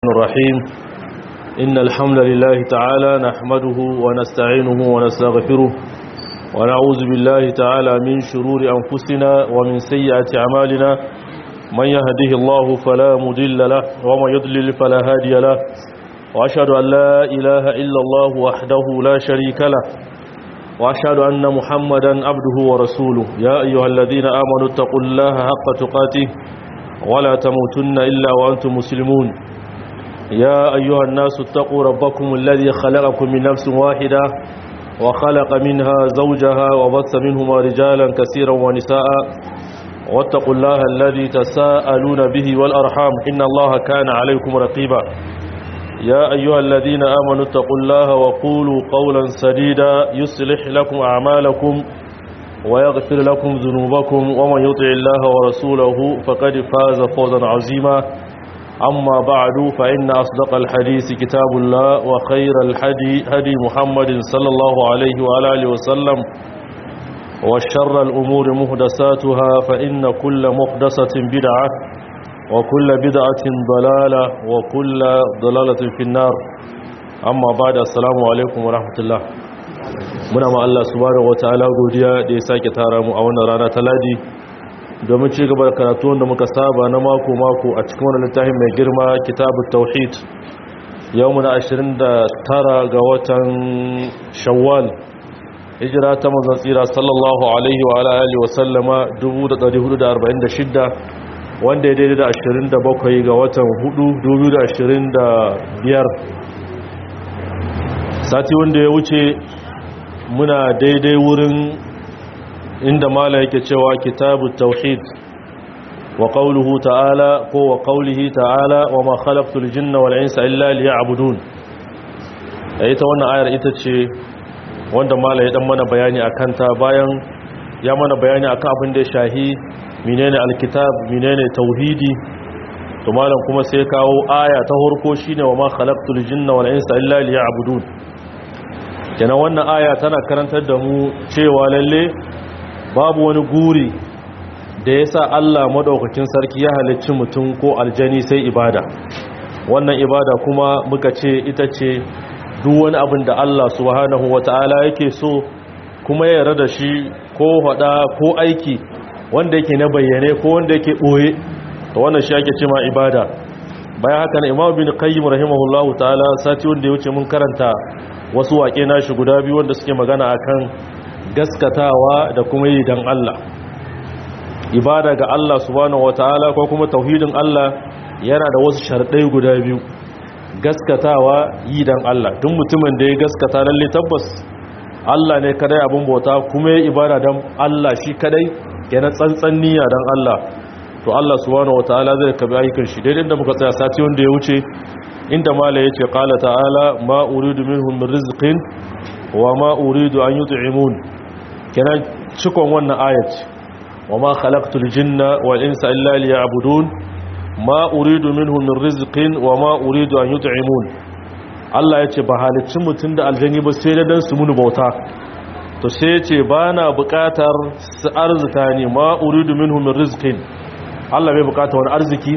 الرحيم إن الحمد لله تعالى نحمده ونستعينه ونستغفره ونعوذ بالله تعالى من شرور أنفسنا ومن سيئات أعمالنا من يهده الله فلا مضل له ومن يضلل فلا هادي له وأشهد أن لا إله إلا الله وحده لا شريك له وأشهد أن محمدا عبده ورسوله يا أيها الذين آمنوا اتقوا الله حق تقاته ولا تموتن إلا وأنتم مسلمون يا أيها الناس اتقوا ربكم الذي خلقكم من نفس واحدة وخلق منها زوجها وبث منهما رجالا كثيرا ونساء واتقوا الله الذي تساءلون به والأرحام إن الله كان عليكم رقيبا يا أيها الذين آمنوا اتقوا الله وقولوا قولا سديدا يصلح لكم أعمالكم ويغفر لكم ذنوبكم ومن يطع الله ورسوله فقد فاز فوزا عظيما أما بعد فإن أصدق الحديث كتاب الله وخير الحدي هدي محمد صلى الله عليه وعلى آله وسلم وشر الأمور محدثاتها فإن كل محدثة بدعة وكل بدعة ضلالة وكل ضلالة في النار أما بعد السلام عليكم ورحمة الله muna ma Allah subhanahu wataala godiya da ya sake tara mu a wannan rana ta ladi domin ci gaba da karatu wanda muka saba na mako mako a cikin wannan littafin mai girma kitabut tauhid yau muna 29 ga watan shawwal hijira ta manzon tsira sallallahu alaihi wa alihi wa sallama 1446 wanda ya daidai da 27 ga watan 4 2025 sati wanda ya wuce muna daidai wurin inda mala yake cewa kitabu tauhid wa qawluhu ta'ala ko wa qawlihi ta'ala wa ma khalaqtul jinna wal insa illa liya'budun ita wannan ayar ita ce wanda mala ya dan mana bayani akan ta bayan ya mana bayani akan abin da ya shahi menene alkitab menene tauhidi to malam kuma sai kawo aya ta farko shine wa ma khalaqtul jinna wal insa illa liya'budun kenan wannan aya tana karantar da mu cewa lalle babu wani guri da ya sa Allah maɗaukakin sarki ya halicci mutum ko aljani sai ibada wannan ibada kuma muka ce ita ce duk wani abin da Allah subhanahu wata'ala yake so kuma ya yarda da shi ko hada ko aiki wanda yake na bayyane ko wanda yake ɓoye to wannan shi ake ce ma ibada bayan haka na imam bin qayyim rahimahullahu ta'ala sati wanda ya wuce mun karanta wasu waƙe nashi guda biyu wanda suke magana akan gaskatawa da kuma yi don Allah ibada ga Allah subhanahu wataala ko kuma tauhidin Allah yana da wasu sharɗai guda biyu gaskatawa yi don Allah duk mutumin da ya gaskata lalle tabbas Allah ne kadai abin bauta kuma ya ibada don Allah shi kadai yana tsantsan niyya don Allah to Allah subhanahu wataala zai kabi ayyukan shi daidai da muka tsaya sati wanda ya wuce inda mala yace qala ta'ala ma uridu minhum min rizqin wa ma uridu an yut'imun kenan cikon wannan ayat wa ma khalaqtul jinna wal insa illa liya'budun ma uridu minhum min rizqin wa ma uridu an yut'imun Allah yace ba halicci mutun da aljani ba sai da dan su munu bauta to sai yace bana buƙatar su arzuta ni ma uridu minhum min rizqin Allah bai buƙata wani arziki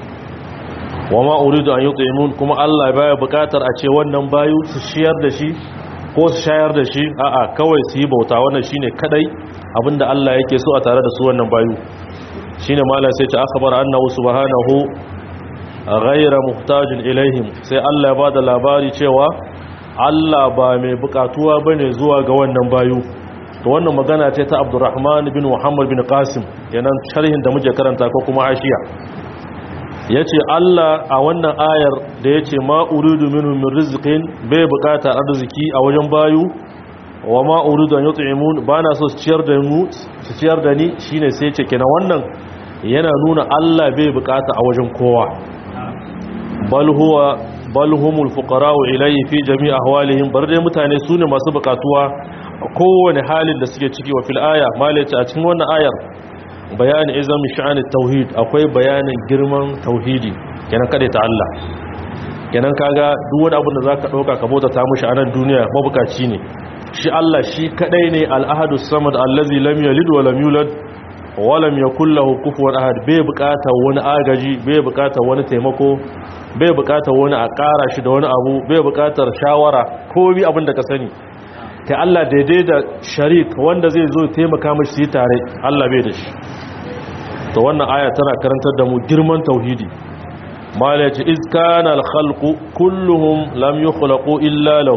wa ma uridu an yut'imun kuma Allah baya buƙatar a ce wannan bayu su shiyar da shi ko su shayar da shi a'a kawai su yi bauta wannan shine kadai abinda Allah yake so a tare da su wannan bayu shine malam sai ta akhbar annahu subhanahu ghayra muhtajin ilaihim sai Allah ya bada labari cewa Allah ba mai bukatuwa bane zuwa ga wannan bayu to wannan magana ce ta Abdurrahman bin Muhammad bin Qasim yanan sharhin da muke karanta ko kuma ashiya yace Allah a wannan ayar da yace ma uridu minhum min rizqin bai bukatar arziki a wajen bayu wa ma uridu an yut'imun bana so su ciyar da mu su ciyar da ni shine sai yace kenan wannan yana nuna Allah bai bukata a wajen kowa bal huwa bal humul fuqara'u ilayhi fi jami' ahwalihim bar dai mutane sune masu bukatuwa kowane halin da suke ciki wa fil aya malaita a cikin wannan ayar bayanin izami sha'anin tauhid akwai bayanin girman tauhidi kenan kada ta Allah kenan kaga duk wani abin da zaka dauka ka bauta ta mushi a nan duniya mabukaci ne shi Allah shi kadai ne al-ahadu samad allazi lam yalid wa lam yulad walam yakul lahu kufuwan ahad bai bukatar wani agaji bai bukatar wani taimako bai bukatar wani a ƙara shi da wani abu bai bukatar shawara ko bi abin da ka sani kai Allah daidai da sharik wanda zai zo taimaka mashi su yi tare Allah bai da shi to wannan aya tana karantar da mu girman tauhidi mala yace iz kana al-khalqu kulluhum lam yukhlaqu illa law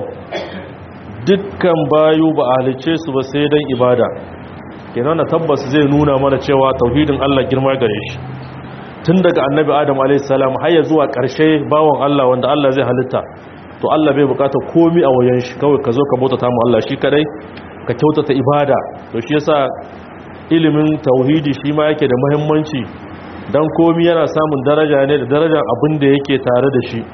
dukkan bayu ba a halice su ba sai dan ibada kenan na tabbas zai nuna mana cewa tauhidin Allah girma gare shi tun daga annabi adam a.s. har ya zuwa ƙarshe bawan Allah wanda Allah zai halitta to Allah bai bukata komi a wayan shi kawai ka zo ka bautata mu Allah shi kadai ka kyautata ibada to shi yasa ilimin tauhidi shi ma yake da muhimmanci dan komi yana samun daraja ne da darajar abin da yake tare da shi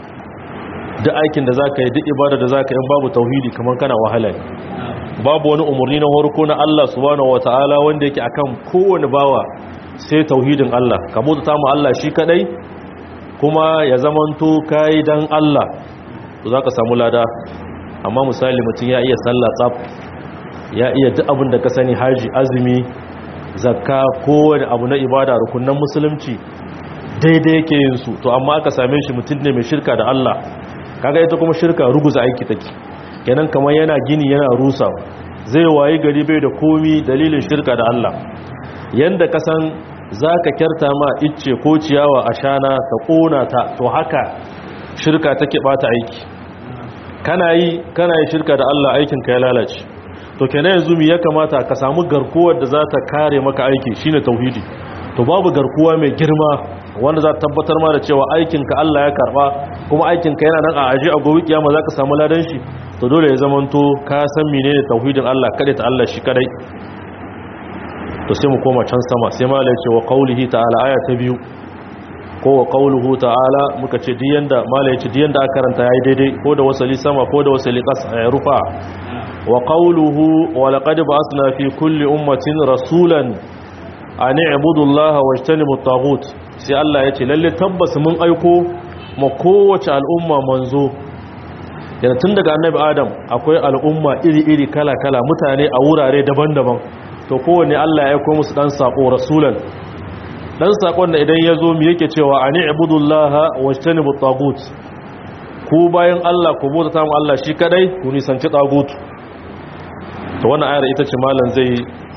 duk aikin da zaka yi duk ibada da zaka yi babu tauhidi kamar kana wahala ne babu wani umarni na farko na Allah subhanahu wataala wanda yake akan kowane bawa sai tauhidin Allah ka bauta mu Allah shi kadai kuma ya zamanto kai dan Allah to zaka samu lada amma misali mutum ya iya sallah tsaf ya iya duk abin da ka sani haji azumi zakka kowane abu na ibada rukunan musulunci daidai yake yin su to amma aka same shi mutum ne mai shirka da Allah kaga ita kuma shirka ruguza aiki take kenan kamar yana gini yana rusa zai wayi gari bai da komi dalilin shirka da Allah yanda ka san zaka kyarta ma icce ko ciyawa a shana ta kona ta to haka shirka take bata aiki kana yi kana yi shirka da Allah aikin ka ya lalace to kenan yanzu mi ya kamata ka samu garkuwar da za ta kare maka aiki shine tauhidi to babu garkuwa mai girma wanda za ta tabbatar ma da cewa aikinka Allah ya karba kuma aikinka yana nan a aji a gobe kiyama za ka samu ladan shi to dole ya zamanto ka san menene tauhidin Allah kada ta Allah shi kadai to sai mu koma can sama sai malai ce wa qaulihi ta'ala aya ta biyu ko wa qauluhu ta'ala muka ce diyan da malai ce diyan da aka karanta yayi daidai ko da wasali sama ko da wasali qas rufa wa qauluhu wa laqad ba'athna fi kulli ummatin rasulan an i'budu allaha wajtanibu at-taghut sai Allah ya ce lalle tabbas mun aiko ma kowace al'umma manzo yana tun daga annabi adam akwai al'umma iri-iri kala-kala mutane a wurare daban-daban to kowane Allah ya aiko musu dan sako rasulan dan sakon da idan ya zo mu yake cewa ani ibudullaha wajtanibu at-taghut ku bayan Allah ku bauta ta mu Allah shi kadai ku nisanci tagut to wannan ayar ita ce malam zai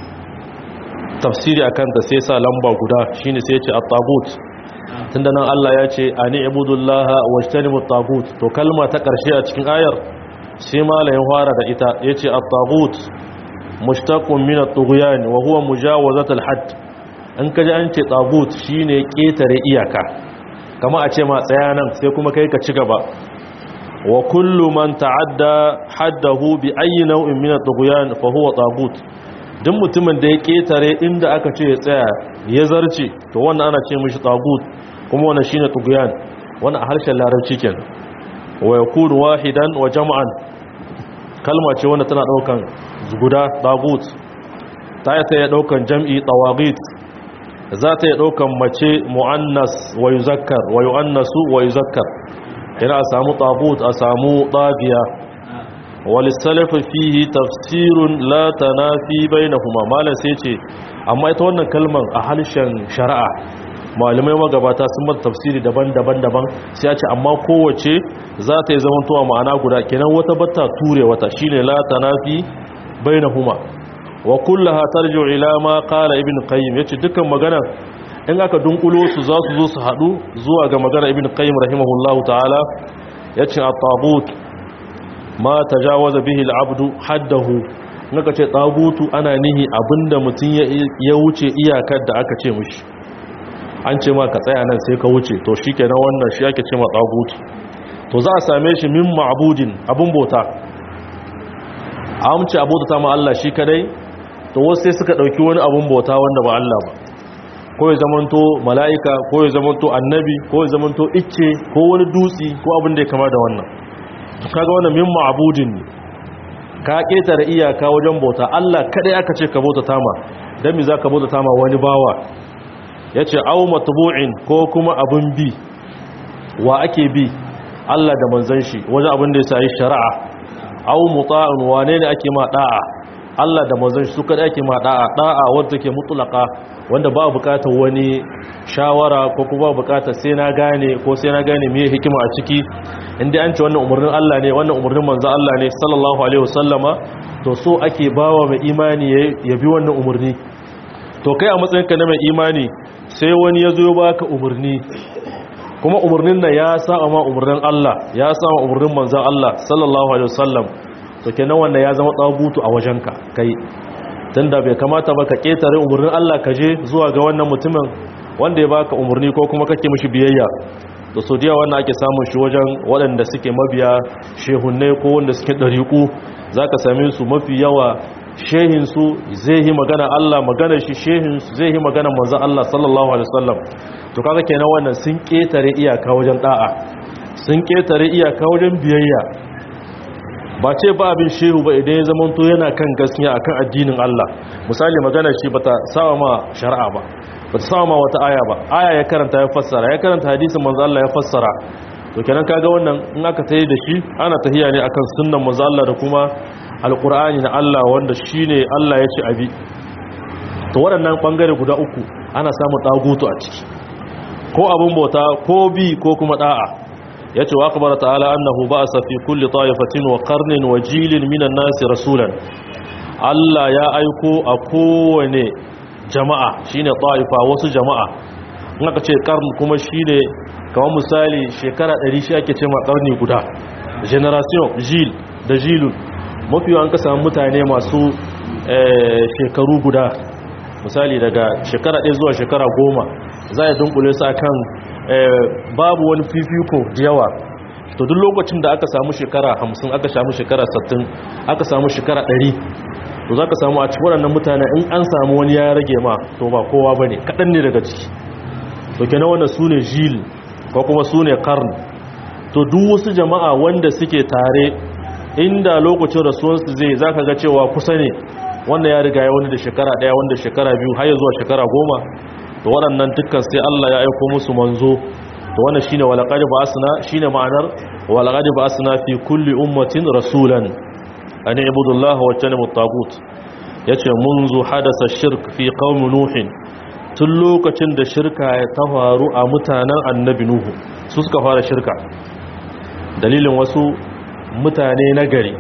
tafsiri akan ta sai sa lamba guda shine sai ya ce at-tagut tunda nan Allah ya ce ani ibudullaha wajtanibu at-tagut to kalma ta karshe a cikin ayar sai malamin fara da ita yace at-tagut mushtaqun min at-tughyan wa huwa mujawazat al-hadd in kaji an ce tagut shine ketare iyaka kama a ce ma tsaya nan sai kuma kai ka ci gaba wa kullu man ta'adda haddahu bi ayyi naw'in min at-tughyan fa huwa tagut duk mutumin da ya ketare inda aka ce ya tsaya ya zarce to wannan ana ce mishi tagut kuma wannan shine tughyan wannan a harshen larabci kenan wa yakunu wahidan wa jam'an kalma ce wanda tana daukan guda tagut ta yi ta yi daukan jam'i tawagit za ta yi daukan mace mu'annas wa yuzakkar wa yu'annasu wa yuzakkar yana a samu tagut a samu tagiya walisalafa fihi tafsirun la tanafi bainahuma malan sai ce amma ita wannan kalmar a harshen shari'a malamai magabata sun mata tafsiri daban-daban daban sai ya ce amma kowace za ta yi zamantowa ma'ana guda kenan wata batta ture wata shine la tanafi bainahuma wa kullaha tarji'u ila ma qala ibn qayyim yace dukkan magana in aka dunkulo su za su zo su hadu zuwa ga magana ibn qayyim rahimahullahu ta'ala yace at-tagut ma tajawaza bihi al-abdu haddahu naka ce tagutu ana nihi abinda mutun ya wuce iyakar da aka ce mishi an ce ma ka tsaya nan sai ka wuce to shikenan wannan shi ake ce ma tagutu to za a same shi min ma'budin abun bauta amce abota ma Allah shi kadai to wasu sai suka dauki wani abun bauta wanda ba Allah ba ko ya zamanto mala'ika ko ya zamanto annabi ko ya zamanto icce ko wani dutsi ko abin da ya kama da wannan kaga wannan min ma'budin ne ka ketare iyaka wajen bauta Allah kadai aka ce ka bauta tama dan me zaka bauta tama wani bawa yace aw matbu'in ko kuma abun bi wa ake bi Allah da manzon shi wajen abin da ya sai shari'a aw muta'un wane ne ake ma da'a Allah da manzon shi su kada ake ma da'a da'a wanda take mutlaka wanda ba bukatar wani shawara ko kuma bukatar sai na gane ko sai na gane meye hikima a ciki inda an ce wannan umarnin Allah ne wannan umarnin manzon Allah ne sallallahu alaihi wasallama to so ake bawa mai imani ya bi wannan umarni to kai a matsayinka na mai imani sai wani ya zo baka umarni kuma umarnin nan ya saba ma umarnin Allah ya saba umarnin manzon Allah sallallahu alaihi wasallam to kenan wannan ya zama tsabutu a wajenka kai tunda bai kamata ba ka ketare umarnin Allah ka je zuwa ga wannan mutumin wanda ya baka umarni ko kuma kake mishi biyayya to so diya wannan ake samun shi wajen waɗanda suke mabiya shehunne ko wanda suke ɗariƙu zaka same su mafi yawa shehin su zai yi magana Allah magana shi shehin su zai yi magana manzon Allah sallallahu alaihi wasallam to kaga kenan wannan sun ketare iyaka wajen da'a sun ketare iyaka wajen biyayya ba ce ba abin shehu ba idan ya zama to yana kan gaskiya akan addinin Allah misali magana shi bata sawa ma shari'a ba bata sawa ma wata aya ba aya ya karanta ya fassara ya karanta hadisin manzo Allah ya fassara to kenan kaga wannan in aka tayi da shi ana tahiya ne akan sunnan manzo Allah da kuma alqur'ani na Allah wanda shine Allah ya ce abi to waɗannan bangare guda uku ana samun dagutu a ciki ko abun bauta ko bi ko kuma da'a ya ce wa akbar ta'ala annahu ba'asa fi kulli ta'ifatin wa qarnin wa jilin minan nasi rasulan Allah ya aiko a kowane jama'a shine ta'ifa wasu jama'a in aka ce qarn kuma shine kamar misali shekara 100 shi ake ce ma qarni guda generation jil da jilun mafi an ka samu mutane masu shekaru guda misali daga shekara 1 zuwa shekara 10 za a dunkule su akan babu wani fifiko da yawa to duk lokacin da aka samu shekara 50 aka samu shekara 60 aka samu shekara 100 to za ka samu a cikin waɗannan mutane in an samu wani ya rage ma to ba kowa ba ne kaɗan ne daga ciki to kenan wannan su ne jil ko kuma su ne karn to duk wasu jama'a wanda suke tare inda lokacin rasuwansu zai za ka ga cewa kusa ne wanda ya riga ya wani da shekara ɗaya wanda shekara biyu har ya zuwa shekara goma to waɗannan dukkan sai Allah ya aiko musu manzo to wannan shine walaqad ba'asna shine ma'anar walaqad ba'asna fi kulli ummatin rasulan an ibudullaha wa tanimu tagut yace munzu hadasa shirk fi qaumi nuh tun lokacin da shirka ya ta faru a mutanen annabi nuhu su suka fara shirka dalilin wasu mutane na gari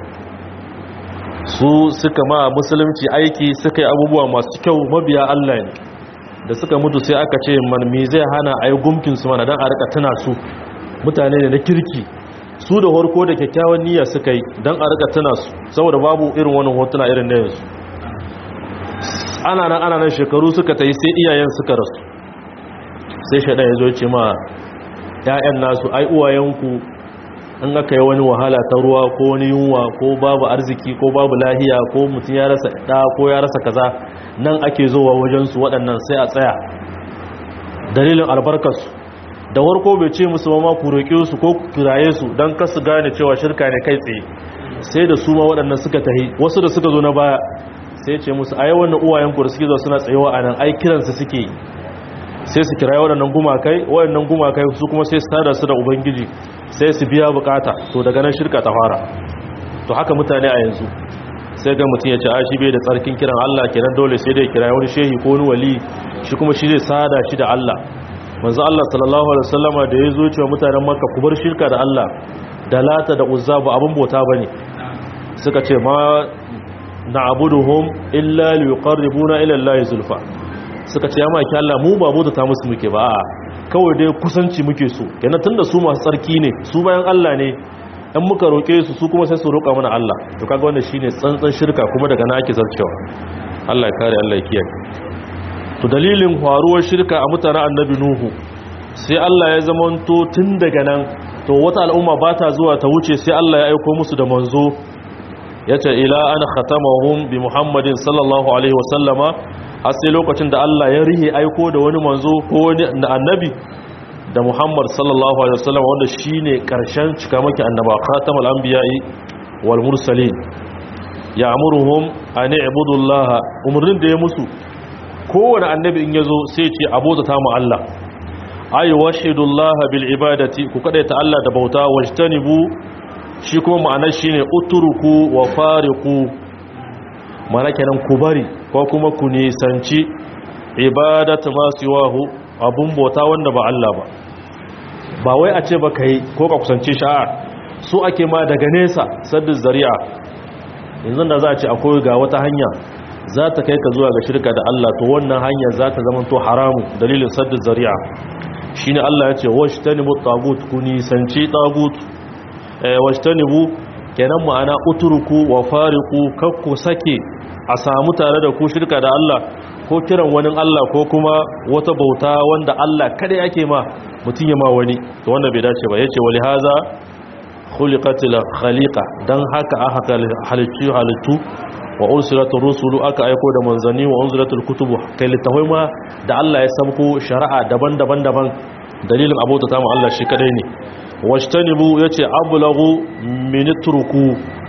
su suka ma musulunci aiki suka yi abubuwa masu kyau mabiya Allah ne da suka mutu sai aka ce man me zai hana a yi gumkinsu mana don a rika tuna su mutane ne na kirki su da harko da kyakkyawan niyya suka yi don a rika tuna su saboda babu irin wani hotuna irin na yanzu ana nan ana nan shekaru suka ta yi sai iyayen suka rasu sai shaɗa ya zo ce ma ‘ya'yan nasu ai uwayenku in aka yi wani wahala ta ruwa ko wani yunwa ko babu arziki ko babu lahiya ko mutum ya rasa ɗa ko ya rasa kaza nan ake zowa wajensu waɗannan sai a tsaya dalilin albarkarsu da warko bai ce musu ma ku roƙe su ko kiraye su don kasu gane cewa shirka ne kai tsaye sai da su ma waɗannan suka tahi wasu da suka zo na baya sai ce musu ai wannan uwayenku da suke zo suna tsayewa a nan ai kiransu suke yi sai su kiraye waɗannan gumakai waɗannan gumakai su kuma sai su tada su da ubangiji sai su biya bukata to daga nan shirka ta fara to haka mutane a yanzu sai ga mutum ya ce a shi bai da tsarkin kiran Allah kenan dole sai dai kira wani shehi ko wani wali shi kuma shi zai sada shi da Allah manzo Allah sallallahu alaihi wasallama da ya zo cewa mutanen Makka ku bar shirka da Allah da lata da uzza ba abin bauta bane suka ce ma na'buduhum illa liqarribuna ila Allah zulfa suka ce ya maki Allah mu ba bauta ta musu muke ba kawai dai kusanci muke so kenan tunda su masu tsarki ne su bayan Allah ne in muka roƙe su su kuma sai su roƙa mana Allah to kaga wannan shine tsantsan shirka kuma daga na ake zarcewa Allah ya kare Allah ya kiyaye to dalilin faruwar shirka a mutanen annabi nuhu sai Allah ya zamanto tun daga nan to wata al'umma ba ta zuwa ta wuce sai Allah ya aiko musu da manzo yace ila an khatamahum bi muhammadin sallallahu alaihi wasallama har sai lokacin da Allah ya rihe aiko da wani manzo ko wani annabi da Muhammad sallallahu alaihi wasallam wanda shine karshen cikamaki annaba khatamul anbiya'i wal mursalin ya'muruhum an i'budu Allah umrin da ya musu kowane annabi in yazo sai ce abota ta mu Allah ay washidu Allah bil ibadati ku kadaita Allah da bauta wajtanibu shi kuma ma'anar shine utruku wa fariqu mana kenan ku bari ko kuma ku nisanci ibadatu ma siwahu abun bauta wanda ba Allah ba ba wai a ce ba kai ko ka kusance shi a su ake ma daga nesa saddin zari'a yanzu da za a ce akwai ga wata hanya za ta kai ka zuwa ga shirka da Allah to wannan hanya za ta zama to haramu dalilin saddin zari'a shine Allah ya ce washtanibu tagut ku nisanci tagut eh washtanibu kenan ma'ana utruku wa fariqu kakku sake a samu tare da ku shirka da Allah ko kiran wani Allah ko kuma wata bauta wanda Allah kada yake ma mutun ya ma wani to wannan bai dace ba yace wali haza khuliqatil khaliqa dan haka aka halittu halittu wa ursilatur rusulu aka aiko da manzanni wa unzilatul kutubu kai littafai ma da Allah ya sabko shari'a daban-daban daban dalilin abota ta mu Allah shi kadai ne washtanibu yace ablagu min turku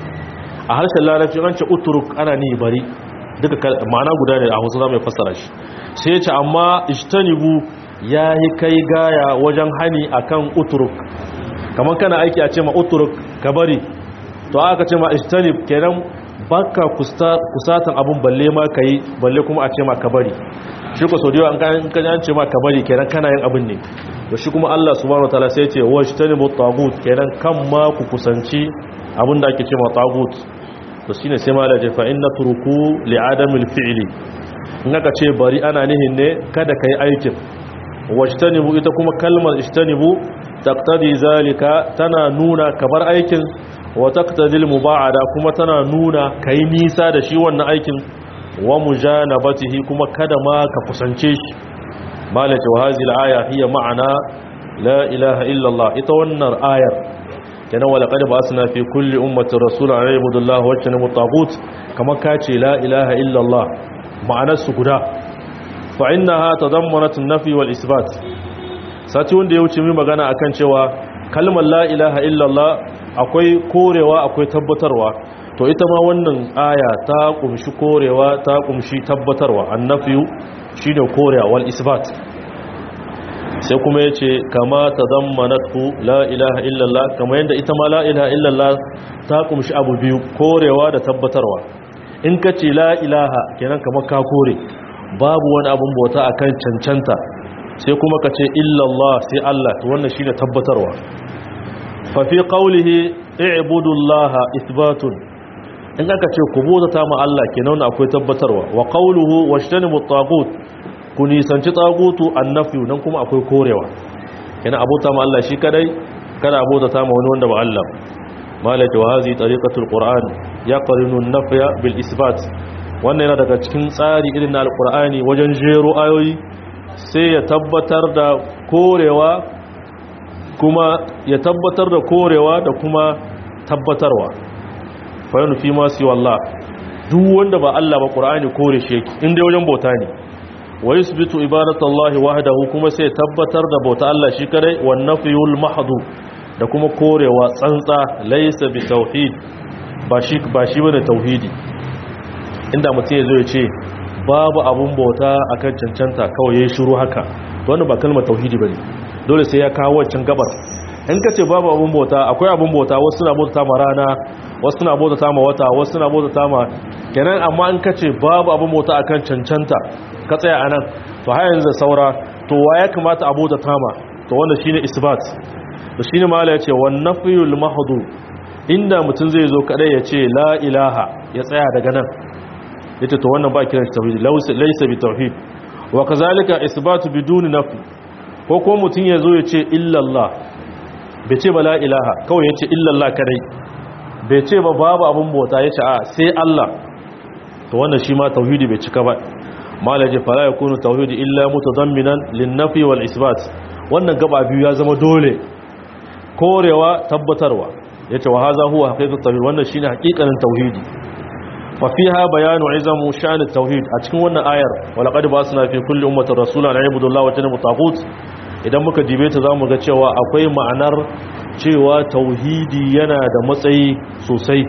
a harshen larabci an ce uturuk ana ni bari duka ma'ana guda ne a Hausa zamu fassara shi sai yace amma ishtanibu yayi kai gaya wajen hani akan uturuk kamar kana aiki a ce ma uturuk ka bari to aka ce ma ishtanib kenan baka kusatan abun balle ma ka yi balle kuma a ce ma ka bari shi ko saudiyo an kan ce ma ka bari kenan kana yin abin ne to shi kuma Allah subhanahu wataala sai ce wa shtanibu tagut kenan kan ma ku kusanci abin da ake ce ma tagut to shine sai ma laje fa inna turku li adamil fi'li in aka ce bari ana nihin ne kada kai aikin washtanibu ita kuma kalmar ishtanibu taqtadi zalika tana nuna kabar aikin wa taqtadil muba'ada kuma tana nuna kai nisa da shi wannan aikin wa mujanabatihi kuma kada ma ka kusance shi malaka wa hadhihi al-aya hiya ma'ana la ilaha illa Allah ita wannan ayar kana wala qad ba'athna fi kulli ummatin rasulan an yabudu Allah wa yajtanibu at-taghut kama kace la ilaha illa Allah ma'anar su guda fa innaha tadammanat an-nafi wal isbat sati wanda ya wuce mu magana akan cewa kalmar la ilaha illa Allah akwai korewa akwai tabbatarwa to ita ma wannan aya ta kumshi korewa ta kumshi tabbatarwa annafiyu shine korewa wal isbat sai kuma yace kama tadammanatu la ilaha illallah kama yanda ita ma la ilaha illallah ta kumshi abu biyu korewa da tabbatarwa in ka ce la ilaha kenan kamar ka kore babu wani abun bauta akan cancanta sai kuma ka ce illallah sai Allah to wannan shine tabbatarwa fafi ƙaulihi i'budullaha isbatun in aka ce ku bauta ma Allah kenan akwai tabbatarwa wa qawluhu washtanibu tagut ku nisanci tagutu annafiyu nan kuma akwai korewa kenan abota ma Allah shi kadai kada abota ma wani wanda ba Allah malaka wa hazi tariqatul qur'an yaqrinu an-nafya bil isbat wannan yana daga cikin tsari irin na alqur'ani wajen jero ayoyi sai ya tabbatar da korewa kuma ya tabbatar da korewa da kuma tabbatarwa fayanu fi masu wallah duk wanda ba Allah ba ƙura'ani kore shi yake inda wajen bauta ne wa yusbitu ibadatallahi wahdahu kuma sai tabbatar da bauta Allah shi kadai wan nafyul mahdu da kuma korewa tsantsa laysa bi tauhid ba shi ba shi bane tauhidi inda mutum ya zo ya ce babu abun bauta akan cancanta kawai yayin shiru haka wannan ba kalmar tauhidi bane dole sai ya kawo wancan gabar in ka ce babu abun bauta akwai abun bauta wasu suna bauta ma rana wasu suna bauta ma wata wasu suna bauta ma kenan amma in ka ce babu abun bauta akan cancanta ka tsaya anan to har yanzu saura to wa ya kamata a bauta ma to wannan shine isbat to shine mala yace wan nafyul mahdu inda mutum zai zo kadai ya ce la ilaha ya tsaya daga nan yace to wannan ba kiran tauhid laysa bi tauhid wa kazalika isbatu biduni nafi ko ko mutum ya zo ya ce illallah bai ce ba la ilaha kawai ya ce illallah kadai bai ce ba babu abin bauta ya ce a sai Allah to wannan shi ma tauhidi bai cika ba malaje fara ya kunu tauhidi illa mutadamminan linnafi wal isbat wannan gaba biyu ya zama dole korewa tabbatarwa yace wa hadha huwa haqiqatu tauhid wannan shine haqiqanin tauhidi fa fiha bayanu izamu sha'n at-tauhid a cikin wannan ayar walaqad basna fi kulli ummatin rasulan ayyudu Allah wa tanabu tagut idan muka jibe ta zamu ga cewa akwai ma'anar cewa tauhidi yana da matsayi sosai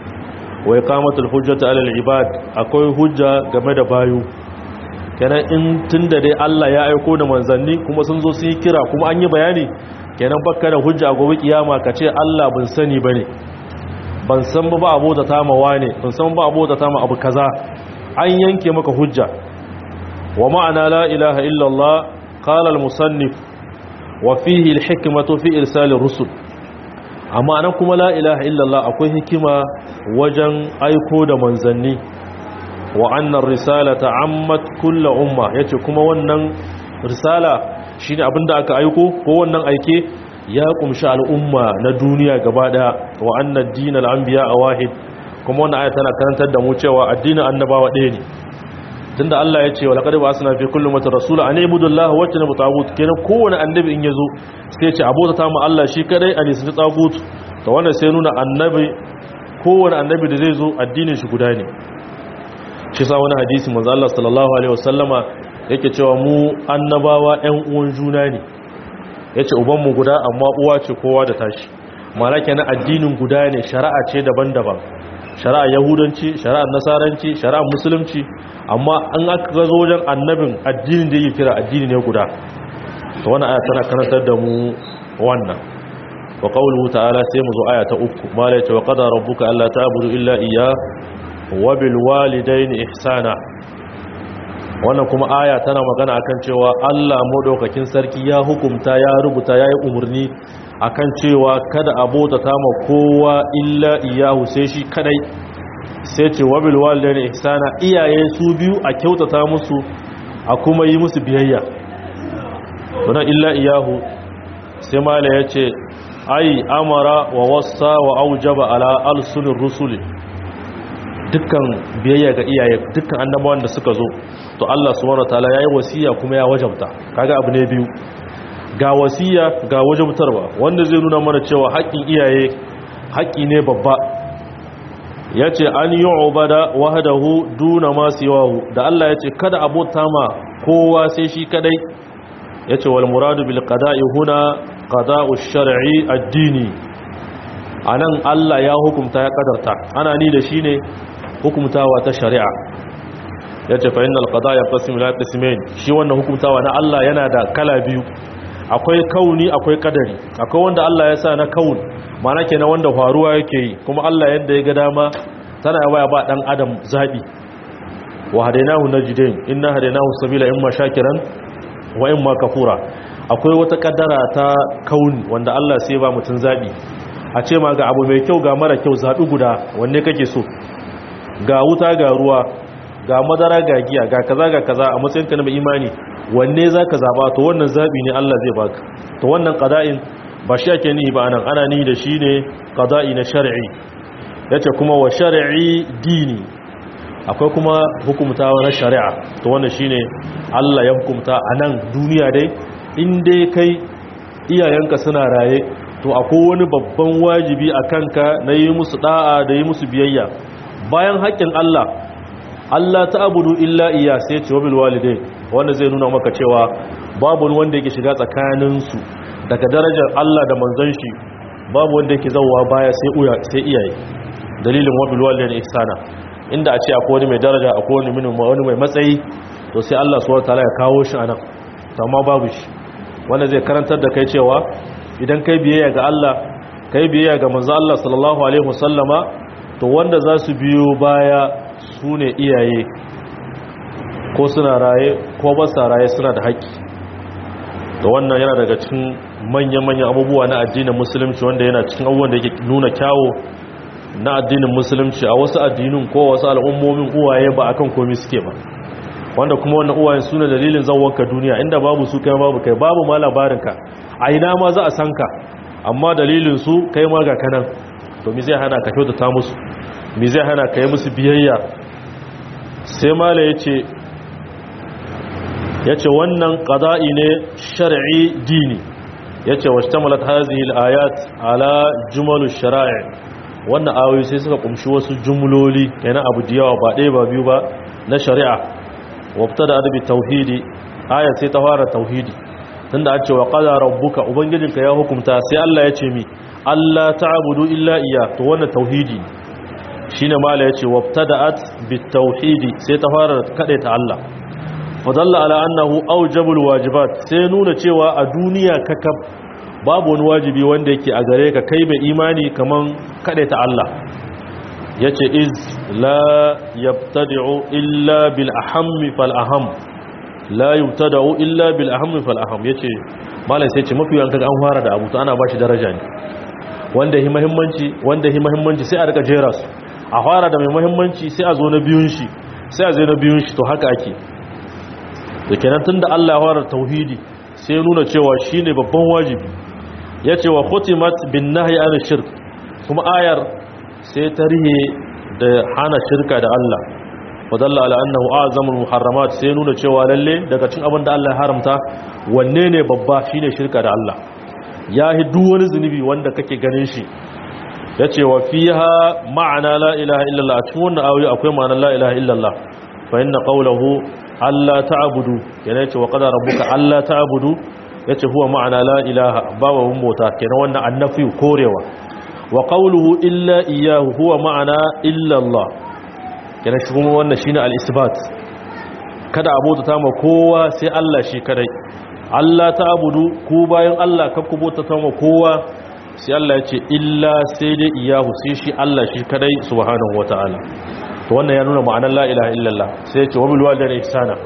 wa iqamatul hujjati alal ibad akwai hujja game da bayu kenan in tunda dai Allah ya aiko da manzanni kuma sun zo su yi kira kuma an yi bayani kenan bakka da hujja gobe kiyama kace Allah bin sani bane ban san ba abota ta ma wane ban san ba abota ta ma abu kaza an yanke maka hujja wa ma'ana la ilaha illallah qala al-musannif wa fihi al-hikmatu fi irsal ar-rusul amma nan kuma la ilaha illallah akwai hikima wajen aiko da manzanni wa annar risalata ammat kullu umma yace kuma wannan risala shine abinda aka aiko ko wannan aike ya kumshi al'umma na duniya gaba daya wa annad dinal anbiya wahid kuma wannan aya tana karantar da mu cewa addinin annabawa ɗaya ne tunda Allah ya ce wa laqad ba'athna fi kulli ummatin rasula an ibudu Allah wa tanabu tagut kenan kowane annabi in yazo sai ya ce abota ta mu Allah shi kadai a nisan tagut to wannan sai nuna annabi kowane annabi da zai zo addinin shi guda ne shi sa wani hadisi manzo Allah sallallahu alaihi wasallama yake cewa mu annabawa ƴan uwan juna ne yace uban mu guda amma uwa ce kowa da tashi mala kenan addinin guda ne shari'a ce daban-daban shari'a yahudanci shari'ar nasaranci shari'ar musulunci amma an aka zo wajen annabin addinin da yake kira addini ne guda to wannan aya tana karantar da mu wannan wa qawluhu ta'ala sai mu zo aya ta uku mala yace wa qada rabbuka alla ta'budu illa iyyah wa bil walidayni ihsana wannan kuma aya tana magana akan cewa Allah madaukakin sarki ya hukumta ya rubuta yayi umurni akan cewa kada abota ta ma kowa illa iyahu sai shi kadai sai ce wa bil walidaini ihsana iyaye su biyu a kyautata musu a kuma yi musu biyayya wannan illa iyahu sai mala yace ai amara wa wassa wa aujaba ala alsunir rusuli dukkan biyayya ga iyaye dukkan annabawan da suka zo to Allah subhanahu wataala yayi wasiya kuma ya wajabta kaga abu ne biyu ga wasiya ga wajabtarwa wanda zai nuna mana cewa haƙƙin iyaye haƙƙi ne babba yace an yu'bada wahdahu duna ma siwahu da Allah yace kada abota ma kowa sai shi kadai yace wal muradu bil qada'i huna qada'u shar'i ad-dini anan Allah ya hukunta ya kadarta ana ni da shi ne hukumtawa ta shari'a ya ce fa'in alƙada ya ƙasim la ƙasimain shi wannan hukumtawa na Allah yana da kala biyu akwai kauni akwai kadari akwai wanda Allah ya sa na kaun mana ke na wanda faruwa yake yi kuma Allah yadda ya ga dama tana yawa ba ɗan adam zaɓi wa hadainahu najdain inna hadainahu sabila imma shakiran wa imma kafura akwai wata kaddara ta kauni wanda Allah sai ba mutum zaɓi a ce ma ga abu mai kyau ga mara kyau zaɓi guda wanne kake so ga wuta ga ruwa ga madara ga giya ga kaza ga kaza a matsayin ka na imani wanne zaka zaba to wannan zabi ne Allah zai baka to wannan qada'in ba shi ake nihi ba anan ana nihi da shi ne qada'i na shar'i yace kuma wa shar'i dini akwai kuma hukumtawa na shari'a to wannan shine Allah ya hukumta anan duniya dai in dai kai iyayenka suna raye to akwai wani babban wajibi a kanka na yi musu da'a da yi musu biyayya bayan haƙƙin Allah Allah ta abudu illa iya sai ce wabil walidai wanda zai nuna maka cewa babu wanda yake shiga tsakaninsu daga darajar Allah da manzon shi babu wanda yake zauwa baya sai uya sai iyaye dalilin wabil walidai ihsana inda a ce akwai wani mai daraja akwai wani minin wani mai matsayi to sai Allah subhanahu wataala ya kawo shi anan amma babu shi wanda zai karantar da kai cewa idan kai biyayya ga Allah kai biyayya ga manzo Allah sallallahu alaihi wasallama to wanda za su biyo baya su ne iyaye ko suna raye ko ba sa raye suna da haƙƙi da wannan yana daga cikin manya-manyan abubuwa na addinin musulunci wanda yana cikin abubuwan da yake nuna kyawo na addinin musulunci a wasu addinin ko wasu al'ummomin uwaye ba akan komi suke ba wanda kuma wannan uwayen su ne dalilin zawonka duniya inda babu su kai babu kai babu ma labarinka a ina ma za a san ka amma dalilin su kai ma ga kanan to mi zai hana ka kyautata musu mi zai hana ka yi musu biyayya sai mala ya ce ya ce wannan ƙada'i ne shari'i dini ya ce wasu tamalat hazihil ayat ala jumalu shara'i wannan ayoyi sai suka kumshi wasu jumloli yana abu da yawa ba ɗaya ba biyu ba na shari'a wabta da adabi tauhidi ayat sai ta fara tauhidi tunda an ce wa qada rabbuka ubangijinka ya hukunta sai Allah ya ce mi Allah ta'budu illa iya to wannan tauhidi shine mala yace wabtada'at bitauhidi sai ta fara ta Allah fadalla ala annahu awjabul wajibat sai nuna cewa a duniya kakab babu wani wajibi wanda yake a gare ka kai mai imani kaman ta Allah yace iz la yabtadi'u illa bil ahammi fal aham la yubtada'u illa bil ahammi fal aham yace malai sai ce mafi yanka an fara da abu to ana bashi daraja ne wanda hi muhimmanci wanda hi muhimmanci sai a rika jera su a fara da mai muhimmanci sai a zo na biyun shi sai a zo na biyun shi to haka ake da kenan tunda Allah ya fara tauhidi sai nuna cewa shine babban wajibi yace wa khutimat bin nahyi an shirk kuma ayar sai tarihe da hana shirka da Allah wadalla ala annahu azamul muharramat sai nuna cewa lalle daga cikin abin da Allah ya haramta wanne ne babba shine shirka da Allah ya hi duk wani zunubi wanda kake ganin shi yace wa fiha ma'ana la ilaha illallah a cikin wannan ayoyi akwai ma'anar la ilaha illallah fa inna qawluhu alla ta'budu yana yace wa qadara rabbuka alla ta'budu yace huwa ma'ana la ilaha babu mun bota kenan wannan annafi korewa wa qawluhu illa iyyahu huwa ma'ana illa Allah kenan shi kuma wannan shine al-isbat kada abota ta ma kowa sai Allah shi kadai Allah ta'budu ku bayan Allah ka ku bota ta ma kowa sai Allah yace illa sai dai iyyahu sai shi Allah shi kadai subhanahu wataala to wannan ya nuna ma'anar la ilaha illallah sai yace wa bil walidayni ihsana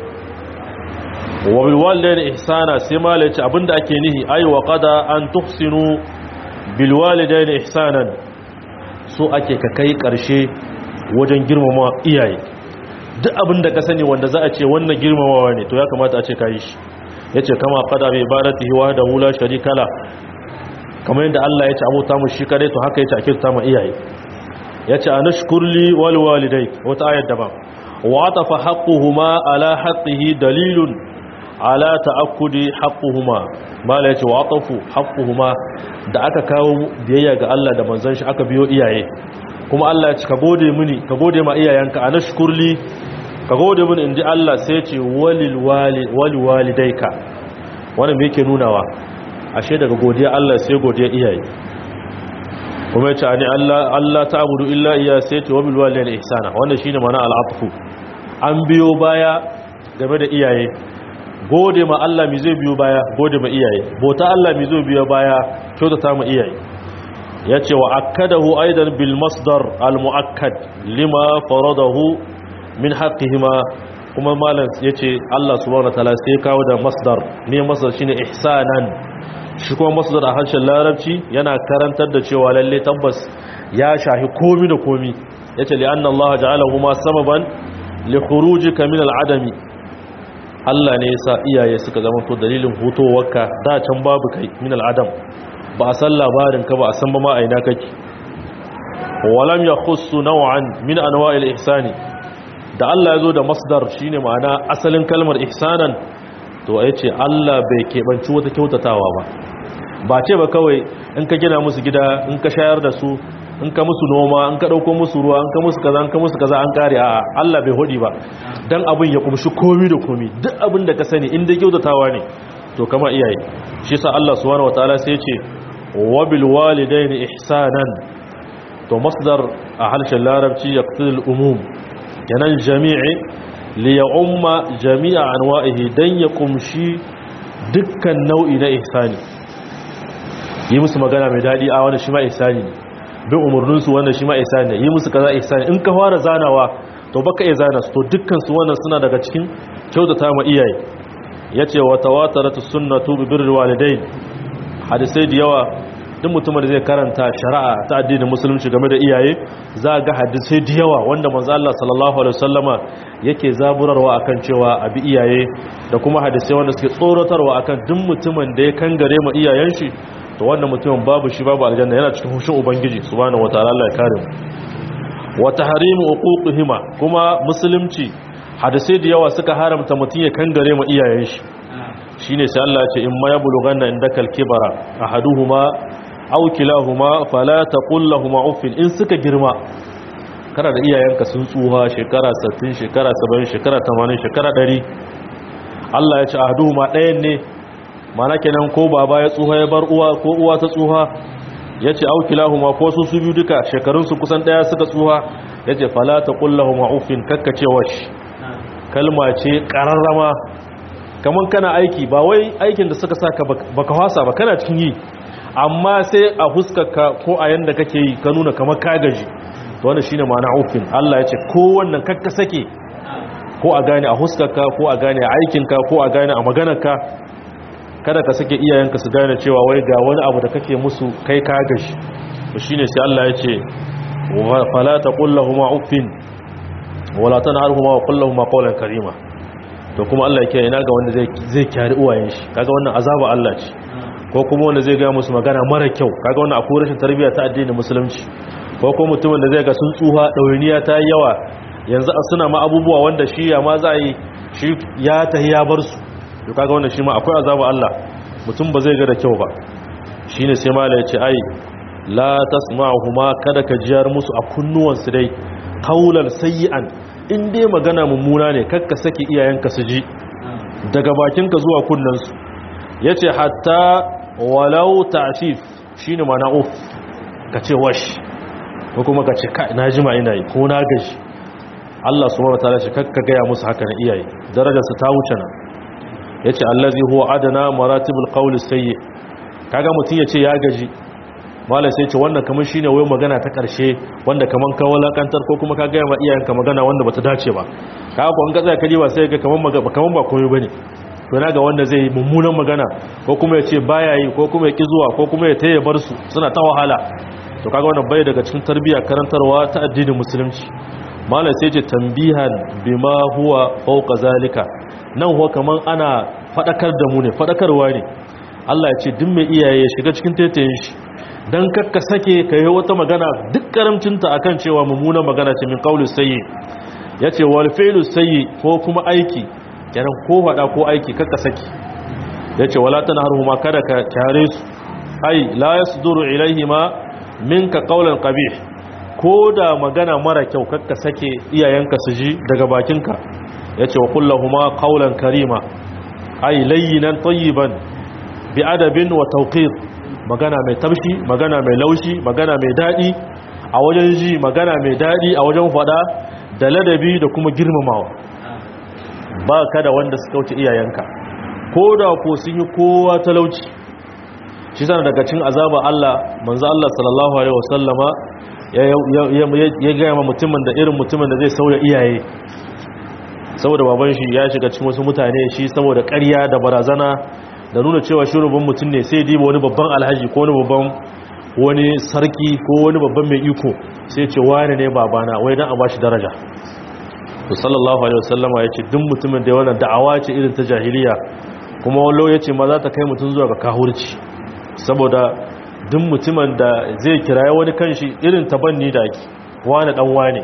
wa bil walidayni ihsana sai mala yace abinda ake nihi ay wa qada an tuhsinu bil walidayni ihsanan so ake ka kai karshe wajen girmama iyaye duk abinda ka sani wanda za a ce wannan girmamawa ne to ya kamata a ce kai shi yace kama qada bi ibadatihi wahdahu la sharika la kamar yadda Allah ya ce abota mu shi kadai to haka yace a kirta ma iyaye yace anashkurli wal walidai wata ayar daban wa atafa haqquhuma ala haqqihi dalilun ala ta'akkudi haqquhuma mala yace wa atafu haqquhuma da aka kawo biyayya ga Allah da manzon shi aka biyo iyaye kuma Allah ya ce ka gode mini ka gode ma iyayenka anashkurli ka gode mini inji Allah sai ya ce walil wali wal walidaika wannan me yake nunawa ashe daga godiya Allah sai godiya iyaye kuma yace ani Allah Allah ta'budu illa iya sai ce wa bil walidayni ihsana wannan shine mana al'atfu an biyo baya game da iyaye gode ma Allah mi zai biyo baya gode ma iyaye bota Allah mi zai biyo baya kyautata ma iyaye yace wa akkadahu aidan bil masdar al muakkad lima faradahu min haqqihima kuma malam yace Allah subhanahu wataala sai kawo da masdar ne masdar shine ihsanan shi kuma masdar a harshen larabci yana karantar da cewa lalle tabbas ya shahi komi da komi yace li anna Allah ja'alahu ma sababan li khurujika min al-adami Allah ne yasa iyaye suka zama to dalilin hutowarka da can babu kai min al-adam ba a san labarin ka ba a san ba ma aina kake walam yakhussu naw'an min anwa'il ihsani da Allah ya zo da masdar shine ma'ana asalin kalmar ihsanan to ya ce Allah bai keɓanci wata kyautatawa ba ba ce ba kawai in ka gina musu gida in ka shayar da su in ka musu noma in ka ɗauko musu ruwa in ka musu kaza in ka musu kaza an kare a Allah bai hudi ba dan abin ya kumshi komi da komi duk abin da ka sani in dai kyautatawa ne to kama iyaye shi sa Allah subhanahu wataala sai ya ce wa bil walidaini ihsanan to masdar a harshen larabci yaqtidul umum yanan jami'i li ya umma jami'a anwa'ihi dan ya kumshi dukkan nau'i na ihsani yi musu magana mai dadi a wannan shi ma ihsani ne bin umurnin su wannan shi ma ihsani ne yi musu kaza ihsani in ka fara zanawa to baka iya zana su to dukkan su wannan suna daga cikin kyautata ma iyaye yace wa tawataratu sunnatu bi birri walidain hadisai da yawa duk mutumin da zai karanta shari'a ta addinin musulunci game da iyaye za ga hadisai da yawa wanda manzo Allah sallallahu alaihi wasallama yake zaburarwa akan cewa abi iyaye da kuma hadisai wanda suke tsoratarwa akan duk mutumin da ya kangare ma iyayen shi to wannan mutumin babu shi babu aljanna yana cikin hushin ubangiji subhanahu wataala Allah ya kare mu wa tahrimu uquqihima kuma musulunci hadisai da yawa suka haramta mutum ya kangare ma iyayen shi shine sai Allah ya ce in ma yablughanna indakal kibara ahaduhuma aw kilahuma fala taqul lahumu uffin in suka girma kana da iyayenka sun tsuha shekara 60 shekara 70 shekara 80 shekara 100 Allah ya ce ahaduhuma ɗayan ne mana kenan ko baba ya tsuha ya bar uwa ko uwa ta tsuha yace aw kilahuma ko su su biyu duka shekarun su kusan daya suka tsuha yace fala taqul lahumu uffin kakkace wash kalma ce qararrama kaman kana aiki ba wai aikin da suka saka baka hwasa ba kana cikin yi amma sai a huskarka ko a yanda kake yi ka nuna kamar ka gaji to wannan shine ma'ana uffin Allah ya ce ko wannan kakka sake ko a gane a huskarka ko a gane a aikinka ko a gane a maganarka kada ka sake iyayenka su gane cewa wai ga wani abu da kake musu kai ka gashi to shine sai Allah ya ce fala taqul lahumu uffin wala tanharhuma wa qul lahumu qawlan karima to kuma Allah yake ina ga wanda zai zai kyari uwayen shi kaga wannan azaba Allah ce ko kuma wanda zai ga musu magana mara kyau kaga wannan akwai rashin tarbiyya ta addinin musulunci ko kuma mutumin da zai ga sun tsuha dauriniya ta yawa yanzu suna ma abubuwa wanda shi ya ma za yi shi ya tahi ya bar su to kaga wannan shi ma akwai azaba Allah mutum ba zai ga da kyau ba shine sai mala ya ce ai la tasma'uhuma kada ka jiyar musu a kunnuwansu dai kaulan sayyi'an in dai magana mummuna ne kakka saki iyayenka su ji daga bakinka zuwa kunnansu yace hatta walau ta'fif shine mana uf ka ce wash ko kuma ka ce kai na jima ina yi ko na gaji Allah subhanahu wataala shi kakka gaya musu haka na iyaye darajar su ta wuce nan yace allazi huwa adana maratibul qawli sayyi kaga mutun yace ya gaji malai sai ce wannan kamar shine wai magana ta karshe wanda kaman ka walakantar ko kuma ka gaya ma iyayenka magana wanda bata dace ba kaga ko an ga tsaya ba sai ga kaman magana kaman ba komai bane to na ga wanda zai mummunan magana ko kuma ya ce baya yi ko kuma ya ki zuwa ko kuma ya taye bar su suna ta wahala to kaga wannan bai daga cikin tarbiyya karantarwa ta addinin musulunci malai sai ce tambihan bima huwa fawqa zalika nan huwa kaman ana fadakar da mu ne fadakarwa ne Allah ya ce duk mai iyaye ya shiga cikin taitayin shi dan kakka sake kai wata magana duk karamcinta akan cewa mummunan magana ce min qaulus sayyi yace wal fi'lu sayyi ko kuma aiki kenan ko fada ko aiki kakka saki yace wala tanharhuma kada ka kyare su ai la yasduru ilaihima minka qawlan qabih ko da magana mara kyau kakka sake iyayenka su ji daga bakinka yace wa kullahuma qawlan karima ai layyinan tayyiban bi adabin wa tawqir magana mai tabshi magana mai laushi magana mai dadi a wajen ji magana mai dadi a wajen fada da ladabi da kuma girmamawa ba ka da wanda suka wuce iyayenka ko da ko sun yi kowa talauci shi sana daga cin azaba Allah manzo Allah sallallahu alaihi wasallama ya gaya ma mutumin da irin mutumin da zai sauya iyaye saboda baban shi ya shiga cikin wasu mutane shi saboda ƙarya da barazana da nuna cewa shi rubun mutum ne sai diba wani babban alhaji ko wani babban wani sarki ko wani babban mai iko sai ce wani ne babana wai dan a bashi daraja to sallallahu alaihi wasallama yace duk mutumin da wannan da'awa ce irin ta jahiliya kuma wallo yace ma za ta kai mutum zuwa ga kahurci saboda duk mutumin da zai kiraye wani kanshi irin tabanni da ake wani dan wane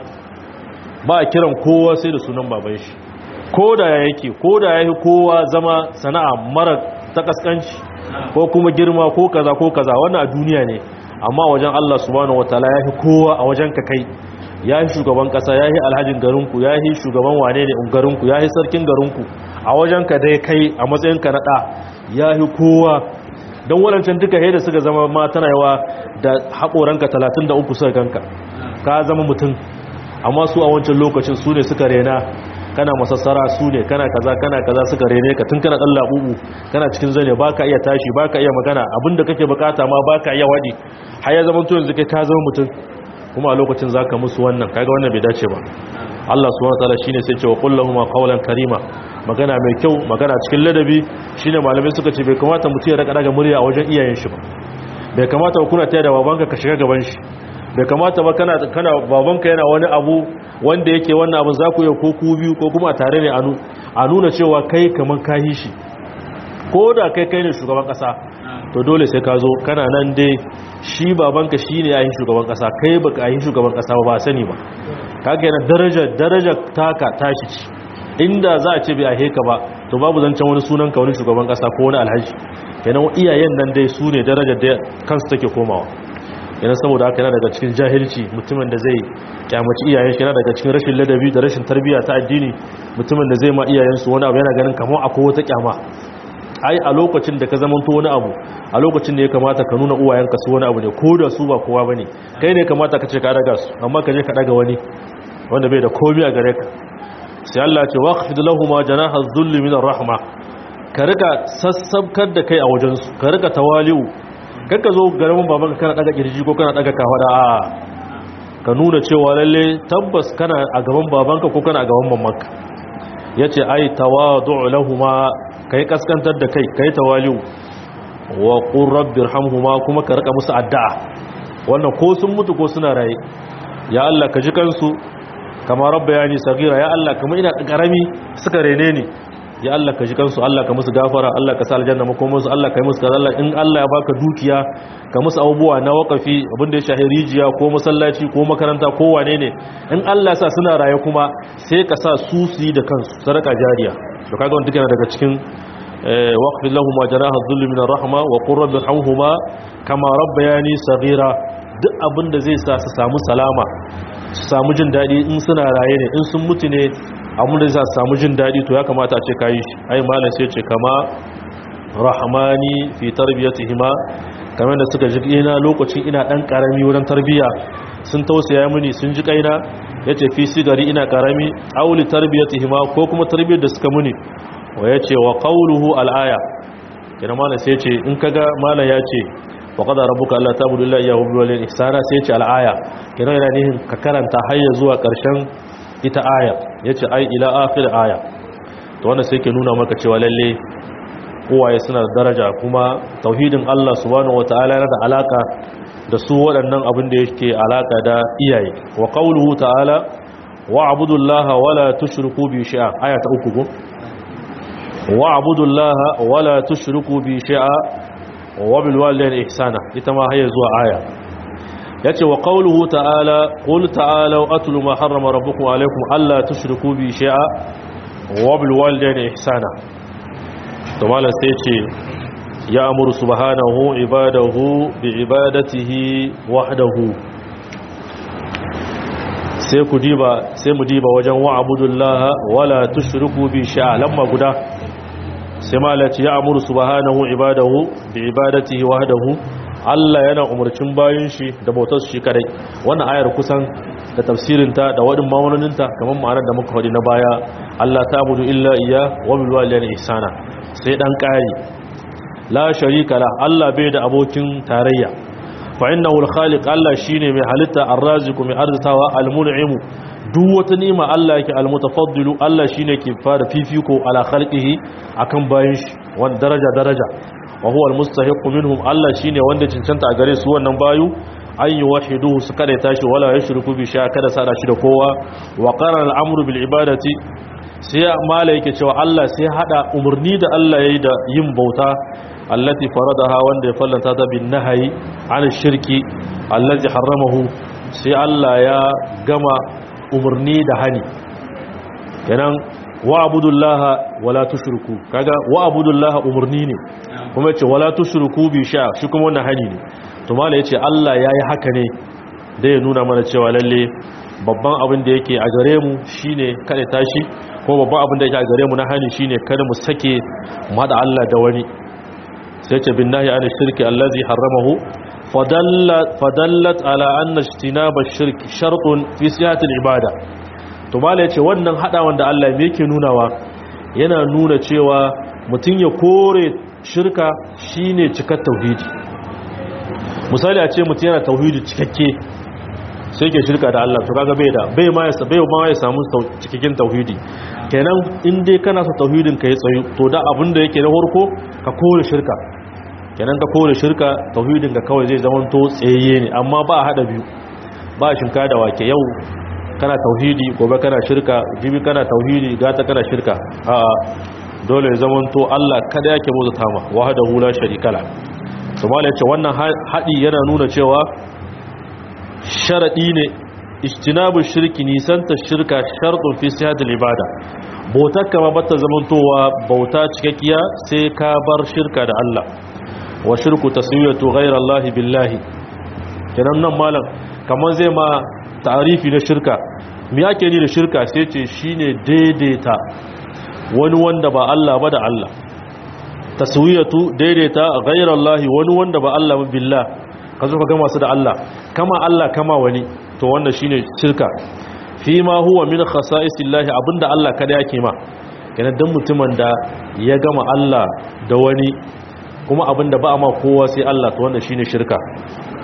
ba a kiran kowa sai da sunan baban shi ko da ya yake ko da ya yi kowa zama sana'a mara ta kaskanci ko kuma girma ko kaza ko kaza wannan a duniya ne amma wajen Allah subhanahu wataala ya fi kowa a wajen ka kai ya yi shugaban kasa ya yi alhajin garinku ya yi shugaban wane ne garinku ya yi sarkin garinku a wajen ka dai kai a matsayin ka na ɗa ya yi kowa don waɗancan duka da suka zama ma tana yawa da haƙoranka 33 suka ganka ka zama mutum amma su a wancan lokacin su ne suka rena kana masassara su ne kana kaza kana kaza suka rene ka tun kana dan labubu kana cikin zane baka iya tashi baka iya magana abinda kake bukata ma baka iya wadi har ya zama to yanzu kai ka zama mutum kuma a lokacin zaka musu wannan kaga wannan bai dace ba Allah subhanahu wataala shine sai ce wa qul lahum qawlan karima magana mai kyau magana cikin ladabi shine malamai suka ce bai kamata mutum ya raka daga murya a wajen iyayen shi ba bai kamata ba kuna taya da babanka ka shiga gaban shi bai kamata ba kana kana babanka yana wani abu wanda yake wannan abin za ku yi ko ku biyu ko kuma tare ne a nuna cewa kai kamar kayi shi ko da kai kai ne shugaban kasa to dole sai ka zo kana nan dai shi babanka shi ne yayin shugaban kasa kai baka yi shugaban kasa ba ba sani ba kaga yana daraja daraja taka tashi ci inda za a ce bai ahe ka ba to babu zancen wani sunan ka wani shugaban kasa ko wani alhaji kenan iyayen nan dai su ne darajar da kansu take komawa yana saboda haka yana daga cikin jahilci mutumin da zai kyamaci iyayen shi yana daga cikin rashin ladabi da rashin tarbiyya ta addini mutumin da zai ma iyayensu wani abu yana ganin kamar akwai wata kyama ai a lokacin da ka zamanto wani abu a lokacin da ya kamata ka nuna uwayenka su wani abu ne ko da su ba kowa bane kai ne kamata ka ce ka daga su amma ka je ka daga wani wanda bai da komai a gare ka sai Allah ya ce waqfid lahumu janaha dhulli min rahma ka rika sassabkar da kai a wajen su ka rika tawali'u kakka zo garin baban kana daga kirji ko kana daga kafada a ka nuna cewa lalle tabbas kana a gaban babanka ko kana a gaban mamanka yace ai tawadu'u lahumu kai kaskantar da kai kai tawali'u wa qur rabbirhamhuma kuma ka rika musu addu'a wannan ko sun mutu ko suna raye ya Allah ka ji kansu kama rabbayani sagira ya Allah kuma ina karami suka rene ni ya Allah ka ji kansu Allah ka musu gafara Allah ka sa aljanna makomar su Allah ka yi musu kaza Allah in Allah ya baka dukiya ka musu abubuwa na wakafi abinda ya shahi rijiya ko masallaci ko makaranta ko wane ne in Allah ya sa suna raye kuma sai ka sa su su yi da kansu sadaka jariya to kaga wannan yana daga cikin waqfil lahum janaha dhulli min rahma wa qur rabbi irhamhuma kama rabbayani saghira duk abinda zai sa su samu salama su samu jin dadi in suna raye ne in sun mutu ne abin da zai samu jin daɗi to ya kamata a ce kayi shi ai malam sai ce kama rahmani fi tarbiyatihima kamar da suka ji ina lokacin ina dan karami wurin tarbiya sun tausaya mini sun ji kaina yace fi sigari ina karami auli tarbiyatihima ko kuma tarbiyar da suka muni wa yace wa qawluhu al-aya kina malam sai ce in kaga malam ya ce wa qad rabbuka alla ta'budu illa iyyahu wa bil ihsana sai ce al-aya kina yana nihin ka karanta har zuwa karshen ita aya ya ce ai ila akhir aya to wanda sai ke nuna maka cewa lalle uwaye suna da daraja kuma tauhidin Allah subhanahu wataala yana da alaka da su waɗannan abin da yake alaka da iyaye wa qawluhu ta'ala wa abudullaha wala tushriku bi shay'a aya ta uku ko wa abudullaha wala tushriku bi shay'a wa bil walidayni ihsana ita ma haye zuwa aya yace wa qawluhu ta'ala qul ta'alu atlu ma harrama rabbukum alaykum alla tushriku bi shay'a wa bil walidayni ihsana to malan sai yace ya amuru subhanahu ibadahu bi ibadatihi wahdahu sai ku diba sai mu diba wajen wa abudullaha wala tushriku bi shay'a lamma guda sai malaci ya amuru subhanahu ibadahu bi ibadatihi wahdahu Allah yana umarcin bayin shi da bautar shi kadai wannan ayar kusan da tafsirinta da wadin ma'anoninta kamar ma'anar da muka faɗi na baya Allah ta'budu illa iya wa bil walidayni ihsana sai dan kari la sharika la Allah bai da abokin tarayya fa innahu al-khaliq Allah shine mai halitta ar-raziqu mai arzitawa al-mun'im duk wata ni'ima Allah yake al-mutafaddilu Allah shine ke fara fifiko ala khalqihi akan bayin shi wanda daraja daraja wa huwa almustahiqu minhum Allah shine wanda cancanta a gare su wannan bayu an yuwahiduhu su kada tashi wala yushriku bi shay'a kada sada shi da kowa wa qarana al-amru bil ibadati sai mala yake cewa Allah sai hada umurni da Allah yayi da yin bauta allati faradaha wanda ya fallanta ta bin nahyi an shirki allazi harramahu sai Allah ya gama umurni da hani kenan wa abudullaha wala tushriku kaga wa abudullaha umurni ne kuma yace wala tushriku bi sha shi kuma wannan hani ne to mala yace Allah yayi haka ne da ya nuna mana cewa lalle babban abin da yake a gare mu shine kada tashi ko babban abin da yake a gare mu na hani shine kada mu sake mu hada Allah da wani sai yace bin nahi an shirki allazi haramahu fadallat ala anna ijtinaba ash-shirk shartun fi sihhatil ibada to mala yace wannan hadawan da Allah me yake nunawa yana nuna cewa mutun ya kore shirka shine cikar tauhidi misali a ce mutun yana tauhidi cikakke sai ke shirka da Allah to kaga bai da bai ma ya bai ma ya samu cikakken tauhidi kenan in dai kana so tauhidin ka ya tsayu to da abin da yake na farko ka kore shirka kenan ka kore shirka tauhidin ka kawai zai zama to tsayayye ne amma ba hada biyu ba shinka da wake yau kana tauhidi gobe kana shirka jibi kana tauhidi gata kana shirka a'a dole ya zama to Allah kada yake bauta tama wahdahu la sharika la to mallai yace wannan hadi yana nuna cewa sharadi ne ijtinabu shirki nisanta shirka shartun fi sihhatil ibada bautar kama bata zamantowa bauta cikakkiya sai ka bar shirka da Allah wa shirku taswiyatu ghayra Allah billahi kenan nan malam kaman zai ma ta'arifi na shirka me yake ni da shirka sai ce shine daidaita wani wanda ba Allah ba da Allah taswiyatu daidaita ghayra Allah wani wanda ba Allah ba billah ka zo ka gama su da Allah kama Allah kama wani to wannan shine shirka fi ma huwa min khasa'isillahi abinda Allah kada yake ma kenan dan mutumin da ya gama Allah da wani kuma abinda ba ma kowa sai Allah to wannan shine shirka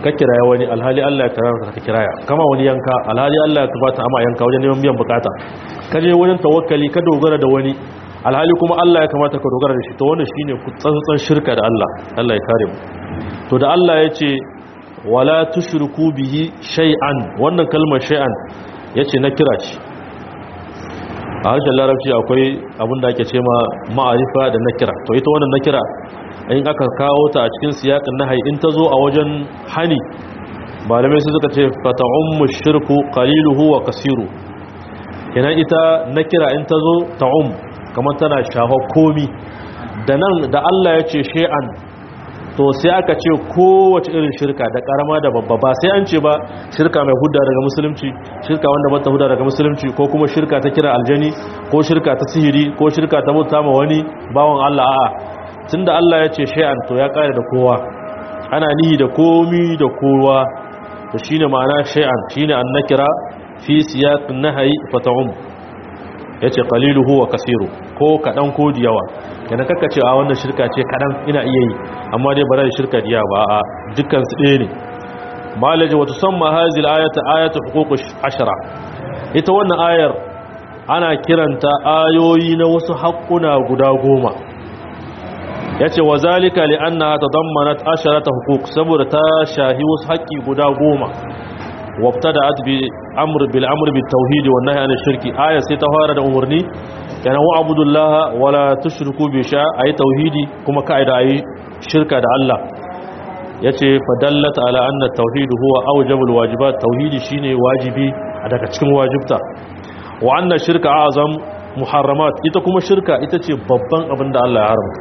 ka kiraya wani alhali Allah ya karanta ka kiraya kama wani yanka alhali Allah ya tabbata ama yanka wajen neman biyan bukata ka je wajen tawakkali ka dogara da wani alhali kuma Allah ya kamata ka dogara da shi to wannan shine tsantsan shirka da Allah Allah ya kare mu to da Allah ya ce wala tushriku bihi shay'an wannan kalmar shay'an yace na kira ce a harshen larabci akwai abin da ake ce ma ma'arifa da nakira to ita wannan nakira in aka kawo ta a cikin siyakin nahayi in ta zo a wajen hani malamai su suka ce fata'ummu shirku qaliluhu wa kasiru kenan ita nakira in ta zo ta'um kamar tana shafa komi da nan da Allah ya ce shay'an to sai aka ce kowace irin shirka da karama da babba ba sai an ce ba shirka mai hudda daga musulunci shirka wanda bata hudda daga musulunci ko kuma shirka ta kira aljani ko shirka ta sihiri ko shirka ta bauta ma wani bawan Allah a'a tunda Allah ya ce shay'an to ya kare da kowa ana nihi da komi da kowa to shine ma'ana shay'an shine annakira fi siyaqin nahyi fata'um yace qaliluhu wa kasiru ko kadan ko diyawa kana kaka ce a wannan shirka ce kadan ina iya yi amma dai ba da shirka diya ba a dukkan su ɗaya ne malaji wa tusamma hadhihi al-ayatu ayatu huquq ashara ita wannan ayar ana kiranta ayoyi na wasu haƙƙuna guda goma yace wa zalika li annaha tadammanat asharata huquq saboda ta shahi wasu haƙƙi guda goma wabtada'at bi amr bil amr bit tauhid wa nahy anil shirki aya sai ta fara da umarni kana wa abudullaha wala tushriku bi sha ayi tauhidi kuma kaida ayi shirka da Allah yace fadallat ala anna tauhid huwa awjabul wajibat tauhidi shine wajibi daga cikin wajibta wa anna shirka azam muharramat ita kuma shirka ita ce babban abin da Allah ya haramta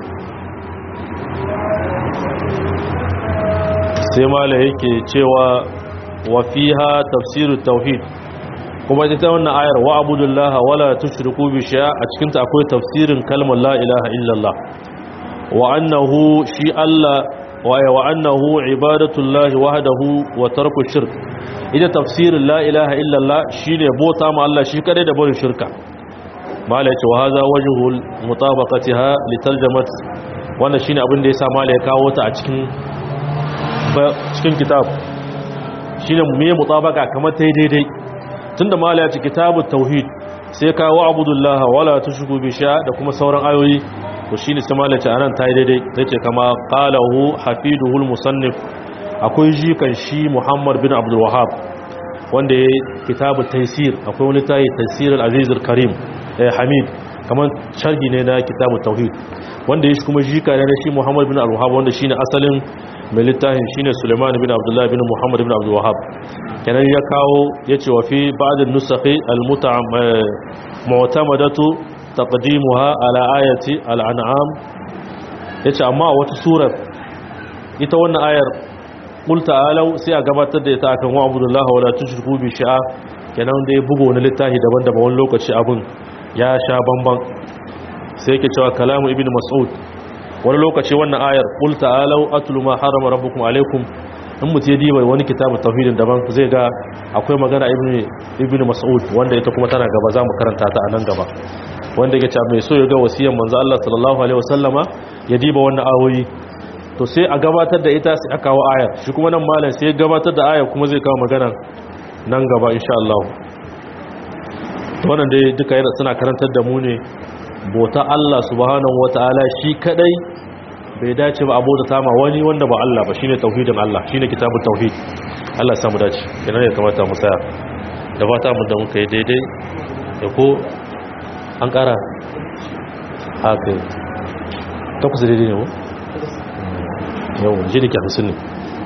sai mala yake cewa wa fiha tafsiru tauhid kuma ita wannan ayar wa abudullaha wala tushriku bi shay'a a cikin ta akwai tafsirin kalmar la ilaha illallah wa annahu shi Allah wa wa annahu ibadatullahi wahdahu wa tarku shirk ita tafsirin la ilaha illallah shine bota ma Allah shi kadai da barin shirka mala yace wa hadha wajhul mutabaqatiha li tarjamat wannan shine abin da yasa mala ya kawo ta a cikin cikin kitab shine me mutabaka kamar tai daidai tunda mala ya ce kitabut tauhid sai kawo abudullaha wala tushriku bi sha da kuma sauran ayoyi to shine sai mala ya ce anan tai daidai tace kama qalahu hafiduhul musannif akwai jikan shi Muhammad bin Abdul Wahhab wanda ya kitabut taysir akwai wani tayi taysir al-aziz al-karim eh Hamid kamar sharhi ne na kitabut tauhid wanda ya shi kuma jika ne na shi Muhammad bin Abdul Wahhab wanda shine asalin mai littafin shine Suleiman bin Abdullah bin Muhammad bin Abdul Wahhab kenan ya kawo yace wa fi ba'd an-nusakhi al-mu'tamadatu taqdimuha ala ayati al-an'am yace amma a wata surar ita wannan ayar qul ta'alu sai a gabatar da ita akan wa abdullah wala tushriku bi sha'a kenan da ya bugo wani littafi daban-daban wani lokaci abun ya sha bamban sai yake cewa kalamu ibn mas'ud wani lokaci wannan ayar qul ta'alu atlu ma harama rabbukum alaykum in mutum ya diba wani kitabun tauhidin daban zai ga akwai magana ibn ibn mas'ud wanda ita kuma tana gaba za mu karanta ta a nan gaba wanda yake cewa mai so ya ga wasiyan manzo Allah sallallahu alaihi wasallama ya diba wannan ayoyi to sai a gabatar da ita sai aka kawo ayar shi kuma nan malam sai ya gabatar da ayar kuma zai kawo magana nan gaba insha Allah to wannan dai duka yana suna karantar da mu ne bota Allah subhanahu wataala shi kadai bai dace ba abu da tama wani wanda ba Allah ba shine tauhidin Allah shine kitabut tauhid Allah ya samu dace kenan ya kamata mu tsaya da fata mu da muka yi daidai da ko an kara haka takwas daidai ne ko yau ji da ke hamsin ne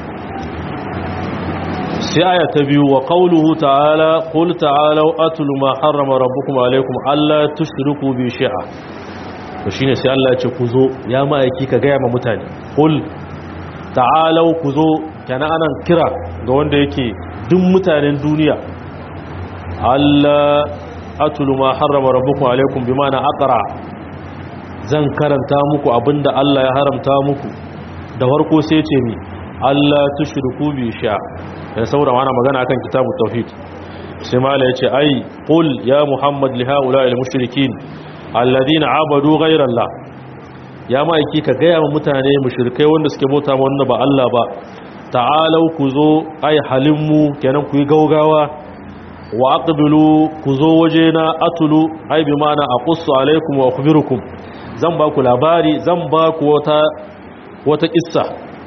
sai aya ta biyu wa qawluhu ta'ala qul ta'alu atlu ma harrama rabbukum alaykum alla tushriku bi shay'a to shine sai Allah ya ce ku zo ya ma'aiki ka gaya ma mutane qul ta'alu ku zo kana anan kira ga wanda yake duk mutanen duniya alla atlu ma harrama rabbukum alaykum bimana aqra zan karanta muku abinda Allah ya haramta muku da farko sai ce mi Allah tushriku bi sha da saboda ana magana akan kitabu tauhid sai mala yace ai qul ya muhammad li haula al mushrikin alladhina abadu ghayra allah ya maiki ka gaya wa mutane mushrikai wanda suke bauta ma wanda ba Allah ba ta'alau ku zo ai halinmu kenan ku yi gaugawa wa aqbilu ku zo wajena atulu ai bi ma'ana aqussu alaikum wa akhbirukum zan ba ku labari zan ba ku wata wata kissa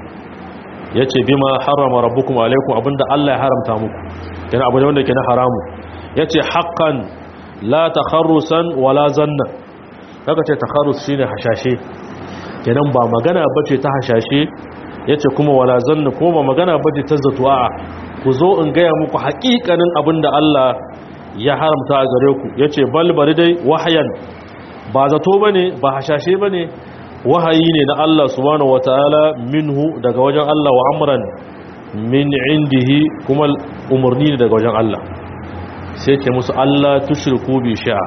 yace bima harrama rabbukum alaikum abinda Allah ya haramta muku kenan abu ne wanda ke na haramu yace haqqan la takharrusan wala zanna kaga ce takharrus shine hashashe kenan ba magana bace ta hashashe yace kuma wala zanna kuma ba magana bace ta zatu'a ku zo in gaya muku haƙiƙanin abinda Allah ya haramta a gare ku yace bal bari dai wahayan ba zato bane ba hashashe bane wahayi ne na Allah subhanahu wataala minhu daga wajen Allah wa amran min indihi kuma umarni ne daga wajen Allah sai ce musu Allah tushriku bi sha'a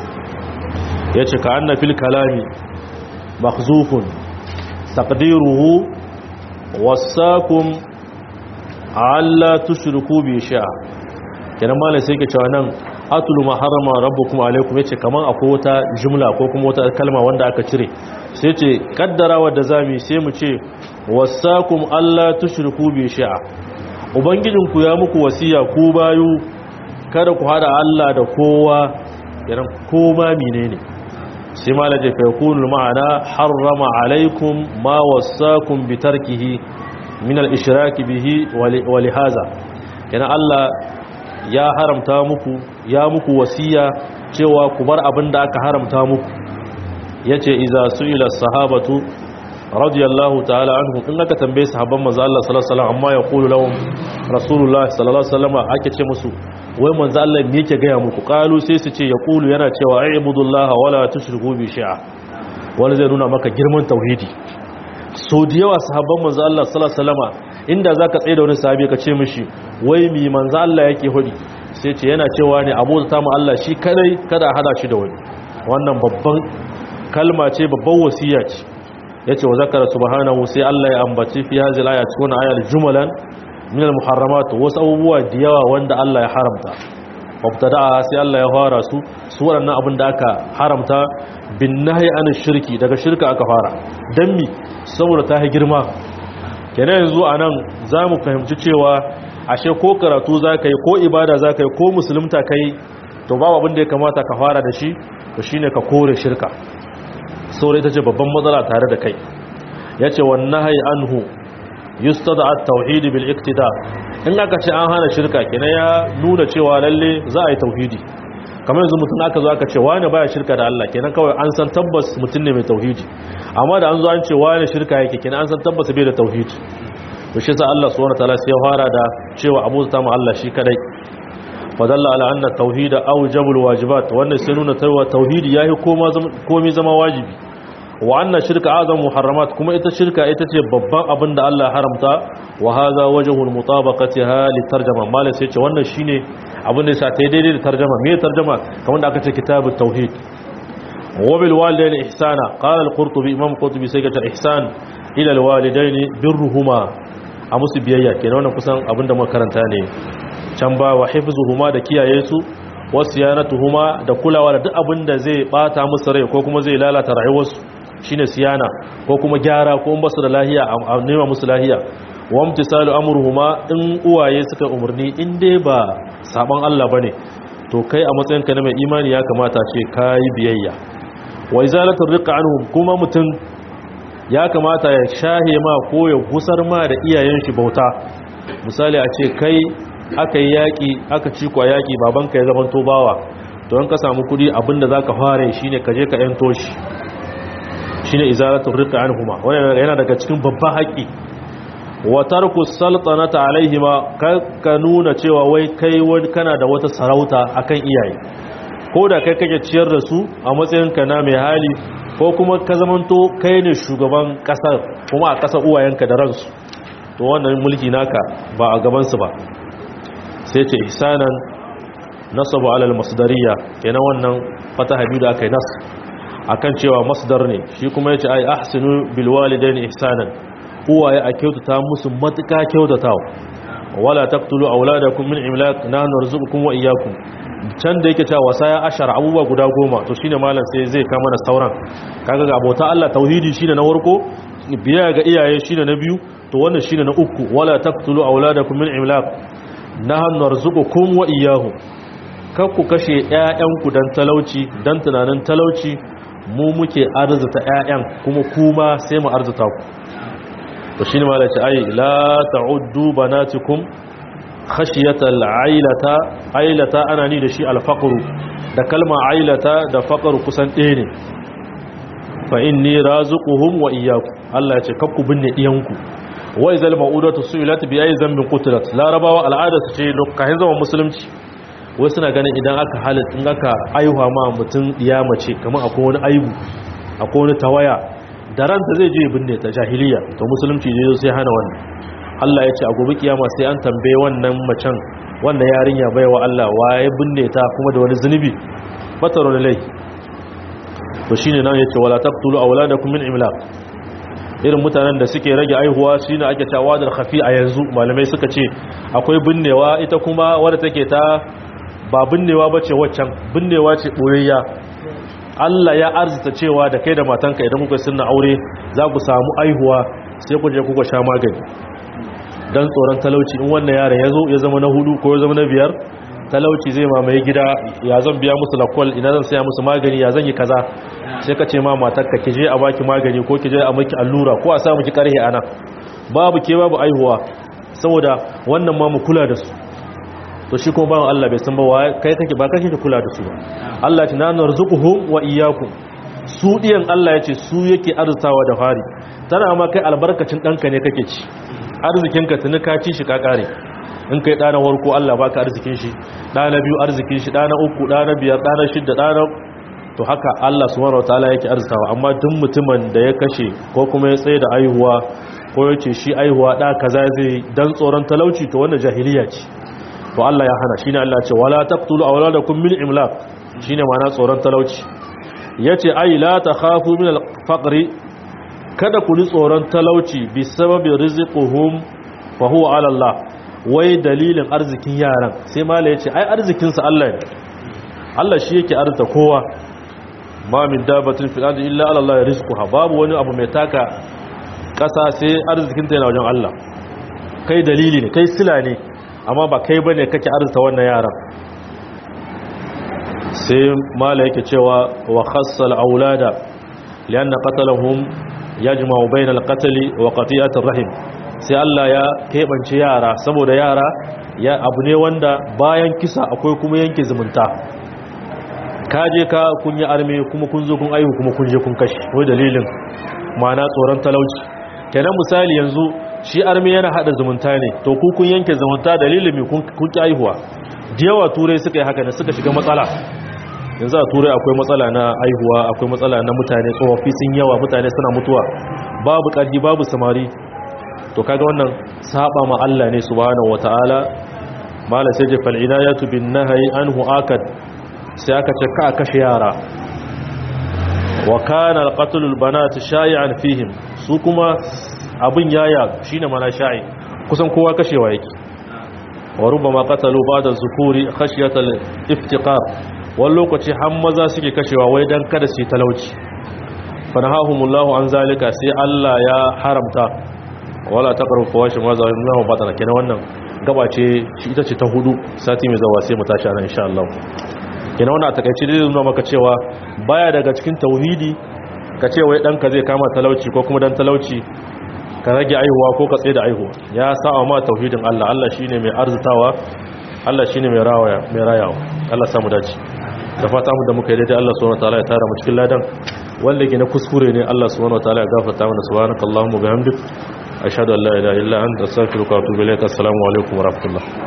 yace ka anna fil kalami makhzufun taqdiruhu wasakum alla tushriku bi sha'a kenan malai sai ke cewa nan atulu ma harama rabbukum alaikum yace kaman akwai wata jumla ko kuma wata kalma wanda aka cire sai ce kaddarawa da zami sai mu ce wasakum alla tushriku bi sha'a ubangijinku ya muku wasiya ku bayu kada ku hada Allah da kowa idan koma menene sai malaje fa yakunu ma'ana harrama alaikum ma wasakum bi tarkihi min al-ishrak bihi wa li hadha kana Allah ya haramta muku ya muku wasiya cewa ku bar abin da aka haramta muku yace iza su'ila sahabatu radiyallahu ta'ala anhu in aka tambaye sahabban manzo Allah sallallahu alaihi wasallam amma yaqulu lahum rasulullah sallallahu alaihi wasallam ake ce musu wai manzo Allah me yake ga muku qalu sai su ce yaqulu yana cewa ayyubudullah wala tushriku bi shay'a wani zai nuna maka girman tauhidi so da yawa sahabban manzo Allah sallallahu alaihi wasallam inda zaka tsaye da wani sahabi ka ce mishi wai mi manzo Allah yake hudi sai ce yana cewa ne abu ta mu Allah shi kadai kada hada shi da wani wannan babban kalma ce babban wasiya ce yace wa zakara subhanahu sai Allah ya ambaci fi hadhihi al-ayat cikin ayat jumalan min al-muharramat wasu abubuwa da yawa wanda Allah ya haramta mubtada'a sai Allah ya fara su su waɗannan abin da aka haramta bin nahyi an shirki daga shirka aka fara dan mi saboda ta yi girma kenan yanzu anan zamu fahimci cewa ashe ko karatu zaka yi ko ibada zaka yi ko musulunta kai to babu abin da ya kamata ka fara da shi to shine ka kore shirka saboda ita ce babban matsala tare da kai yace wan nahyi anhu yustada at-tauhid bil iktida in aka ce an hana shirka kenan ya nuna cewa lalle za a yi tauhidi kamar yanzu mutum aka zo aka ce wani baya shirka da Allah kenan kawai an san tabbas mutum ne mai tauhidi amma da an zo an ce wani shirka yake kenan an san tabbas bai da tauhidi to shi sa Allah subhanahu wataala sai ya fara da cewa abu ta mu Allah shi kadai fadalla ala anna tauhida awjabul wajibat wannan sai nuna cewa tauhidi yayi koma komai zama wajibi wa anna shirka azam muharramat kuma ita shirka ita ce babban abin da Allah haramta wa hadha wajhul mutabaqatiha litarjama mala sai ce wannan shine abin da yasa ta daidai da tarjuma me tarjuma kamar da aka ce kitabut tauhid wa bil walidayni ihsana qala al-qurtubi imam qurtubi sai ga ihsan ila al-walidayni birruhuma a musu biyayya kenan wannan kusan abin da muka karanta ne can ba wa hifzuhuma da kiyaye su wasu yanatuhuma da kulawa da duk abin da zai bata musu rai ko kuma zai lalata rayuwarsu shine siyana ko kuma gyara ko basu da lahiya a nema musu lahiya wa imtisalu amruhuma in uwaye suka umarni in dai ba saban Allah bane to kai a matsayinka na mai imani ya kamata ce kai biyayya wa izalatu riqa anhum kuma mutun ya kamata ya shahe ma ko ya gusar ma da iyayen shi bauta misali a ce kai aka yi yaƙi aka ci kwa yaƙi babanka ya zama bawa to in ka samu kudi abinda za ka fara shi ne ka je ka yanto shi shi ne izalatun rika an huma wani yana daga cikin babban haƙi watar ku saltanata alaihima ka nuna cewa wai kai wani kana da wata sarauta akan iyaye ko da kai kake ciyar da su a matsayinka na mai hali ko kuma ka zamanto kai ne shugaban ƙasar kuma a ƙasar uwayenka da ransu to wannan mulki naka ba a gabansu ba sai ce ihsanan nasabu alal masdariya kenan wannan fata habibu da aka yi nas akan cewa masdar ne shi kuma yace ai ahsinu bil walidaini ihsanan uwaye a kyautata musu matuka kyautatawa wala taqtulu auladakum min imlaq nahnu narzuqukum wa iyyakum can da yake cewa wasaya ashar abubuwa guda goma to shine malam sai zai kama da sauran kaga ga abota Allah tauhidi shine na warko biya ga iyaye shine na biyu to wannan shine na uku wala taqtulu auladakum min imlaq nahnu narzuqukum wa iyyahum kar ku kashe ƴaƴanku dan talauci dan tunanin talauci mu muke arzuta ƴaƴan kuma kuma sai mu arzuta ku to shine malaci ai la ta'uddu banatikum khashiyatal ailata ailata ana ni da shi alfaqru da kalma ailata da faqru kusan ɗaya ne fa inni razuquhum wa iyyakum Allah ya ce kakku binne diyanku wa izal ma'udatu su'ilat bi ayi zambin qutilat larabawa al'ada su ce lokacin zaman musulunci wai suna ganin idan aka halit in aka aihuwa ma mutum diya mace kamar akwai wani aibu akwai wani tawaya da ranta zai je binne ta jahiliya to musulunci ne sai hana wannan Allah ya ce a gobe kiyama sai an tambaye wannan macen wanda yarinya baiwa Allah waye binne ta kuma da wani zunubi fataro da lai to shine nan yace wala taqtulu awladakum min imlaq irin mutanen da suke rage aihuwa shine ake cewa da khafi a yanzu malamai suka ce akwai binnewa ita kuma wadda take ta ba binnewa bace waccan binnewa ce boyayya Allah ya arzuta cewa da kai da matanka idan kuka sunna aure za ku samu aihuwa sai ku je kuka sha magani dan tsoron talauci in wannan yaron ya zo ya zama na hudu ko ya zama na biyar talauci zai mamaye gida ya zan biya musu lakwal ina zan saya musu magani ya zan yi kaza sai ka ce ma matarka ki je a baki magani ko ki je a maki allura ko a sa miki karhe ana babu ke babu aihuwa saboda wannan ma mu kula da su to shi kuma bawan Allah bai san ba kai kake ba kake kula da su ba Allah ta nanar zuquhum wa iyyakum su diyan Allah yace su yake arzutawa da fari tana ma kai albarkacin danka ne kake ci arzikinka tuni ka ci shi ka kare in kai ɗana warko Allah baka arzikin shi ɗana biyu arzikin shi ɗana uku ɗana biyar ɗana shidda ɗana to haka Allah subhanahu wataala yake arzikawa amma duk mutumin da ya kashe ko kuma ya tsaye da aihuwa ko ya ce shi aihuwa ɗa kaza zai dan tsoron talauci to wannan jahiliya ce to Allah ya hana shine Allah ce wala taqtulu awladakum min imlaq shine ma'ana tsoron talauci yace ai la takhafu min al-faqri kada ku ji tsoron talauci bi sababi rizquhum fa huwa ala Allah wai dalilin arzikin yaran sai mala ya ce ai arzikinsa Allah ne Allah shi yake arzita kowa ma min dabatin fil ardi illa ala Allah rizquha babu wani abu mai taka kasa sai arzikinta yana wajen Allah kai dalili ne kai sila ne amma ba kai bane kake arzita wannan yaran sai mala yake cewa wa khassal aulada lianna qatalahum yajma'u bainal qatl wa qati'atir rahim sai Allah ya keɓance yara saboda yara ya abu ne wanda bayan kisa akwai kuma yanke zumunta ka je ka kun yi arme kuma kun zo kun aihu kuma kun je kun kashi wai dalilin ma'ana tsoron talauci kenan misali yanzu shi arme yana hada zumunta ne to ku kun yanke zumunta dalilin mai kun ki aihuwa da yawa turai suka yi haka ne suka shiga matsala yanzu a turai akwai matsala na aihuwa akwai matsala na mutane tsofaffi sun yawa mutane suna mutuwa babu ƙarfi babu samari to kaga wannan saba ma Allah ne subhanahu wataala mala sai je fal inayatu bin nahyi anhu akad sai aka ce ka kashe yara wa kana al qatl al banat shay'an fihim su kuma abin yaya shine mana sha'i kusan kowa kashewa yake wa rubama qatalu ba'da zukuri khashyata al iftiqar wani lokaci har maza suke kashewa wai dan kada su talauci fanahahumullahu an zalika sai Allah ya haramta wala ta karu fawashi ma za mu ba ta kenan wannan gaba ce shi ita ce ta hudu sati mai zawa sai mu tashi anan insha Allah kenan wannan a takeice dai nuna maka cewa baya daga cikin tauhidi ka ce wai danka zai kama talauci ko kuma dan talauci ka rage aihuwa ko ka tsaye da aihuwa ya sa'a ma tauhidin Allah Allah shine mai arzutawa Allah shine mai rawaya mai rayawa Allah samu dace da fata mu da muka yi daidai Allah subhanahu wataala ya tara mu cikin ladan wanda ke na kuskure ne Allah subhanahu wataala ya gafarta mana subhanakallahumma bihamdik ashhadu an la ilaha illa anta astaghfiruka wa atubu ilaik assalamu alaikum wa rahmatullah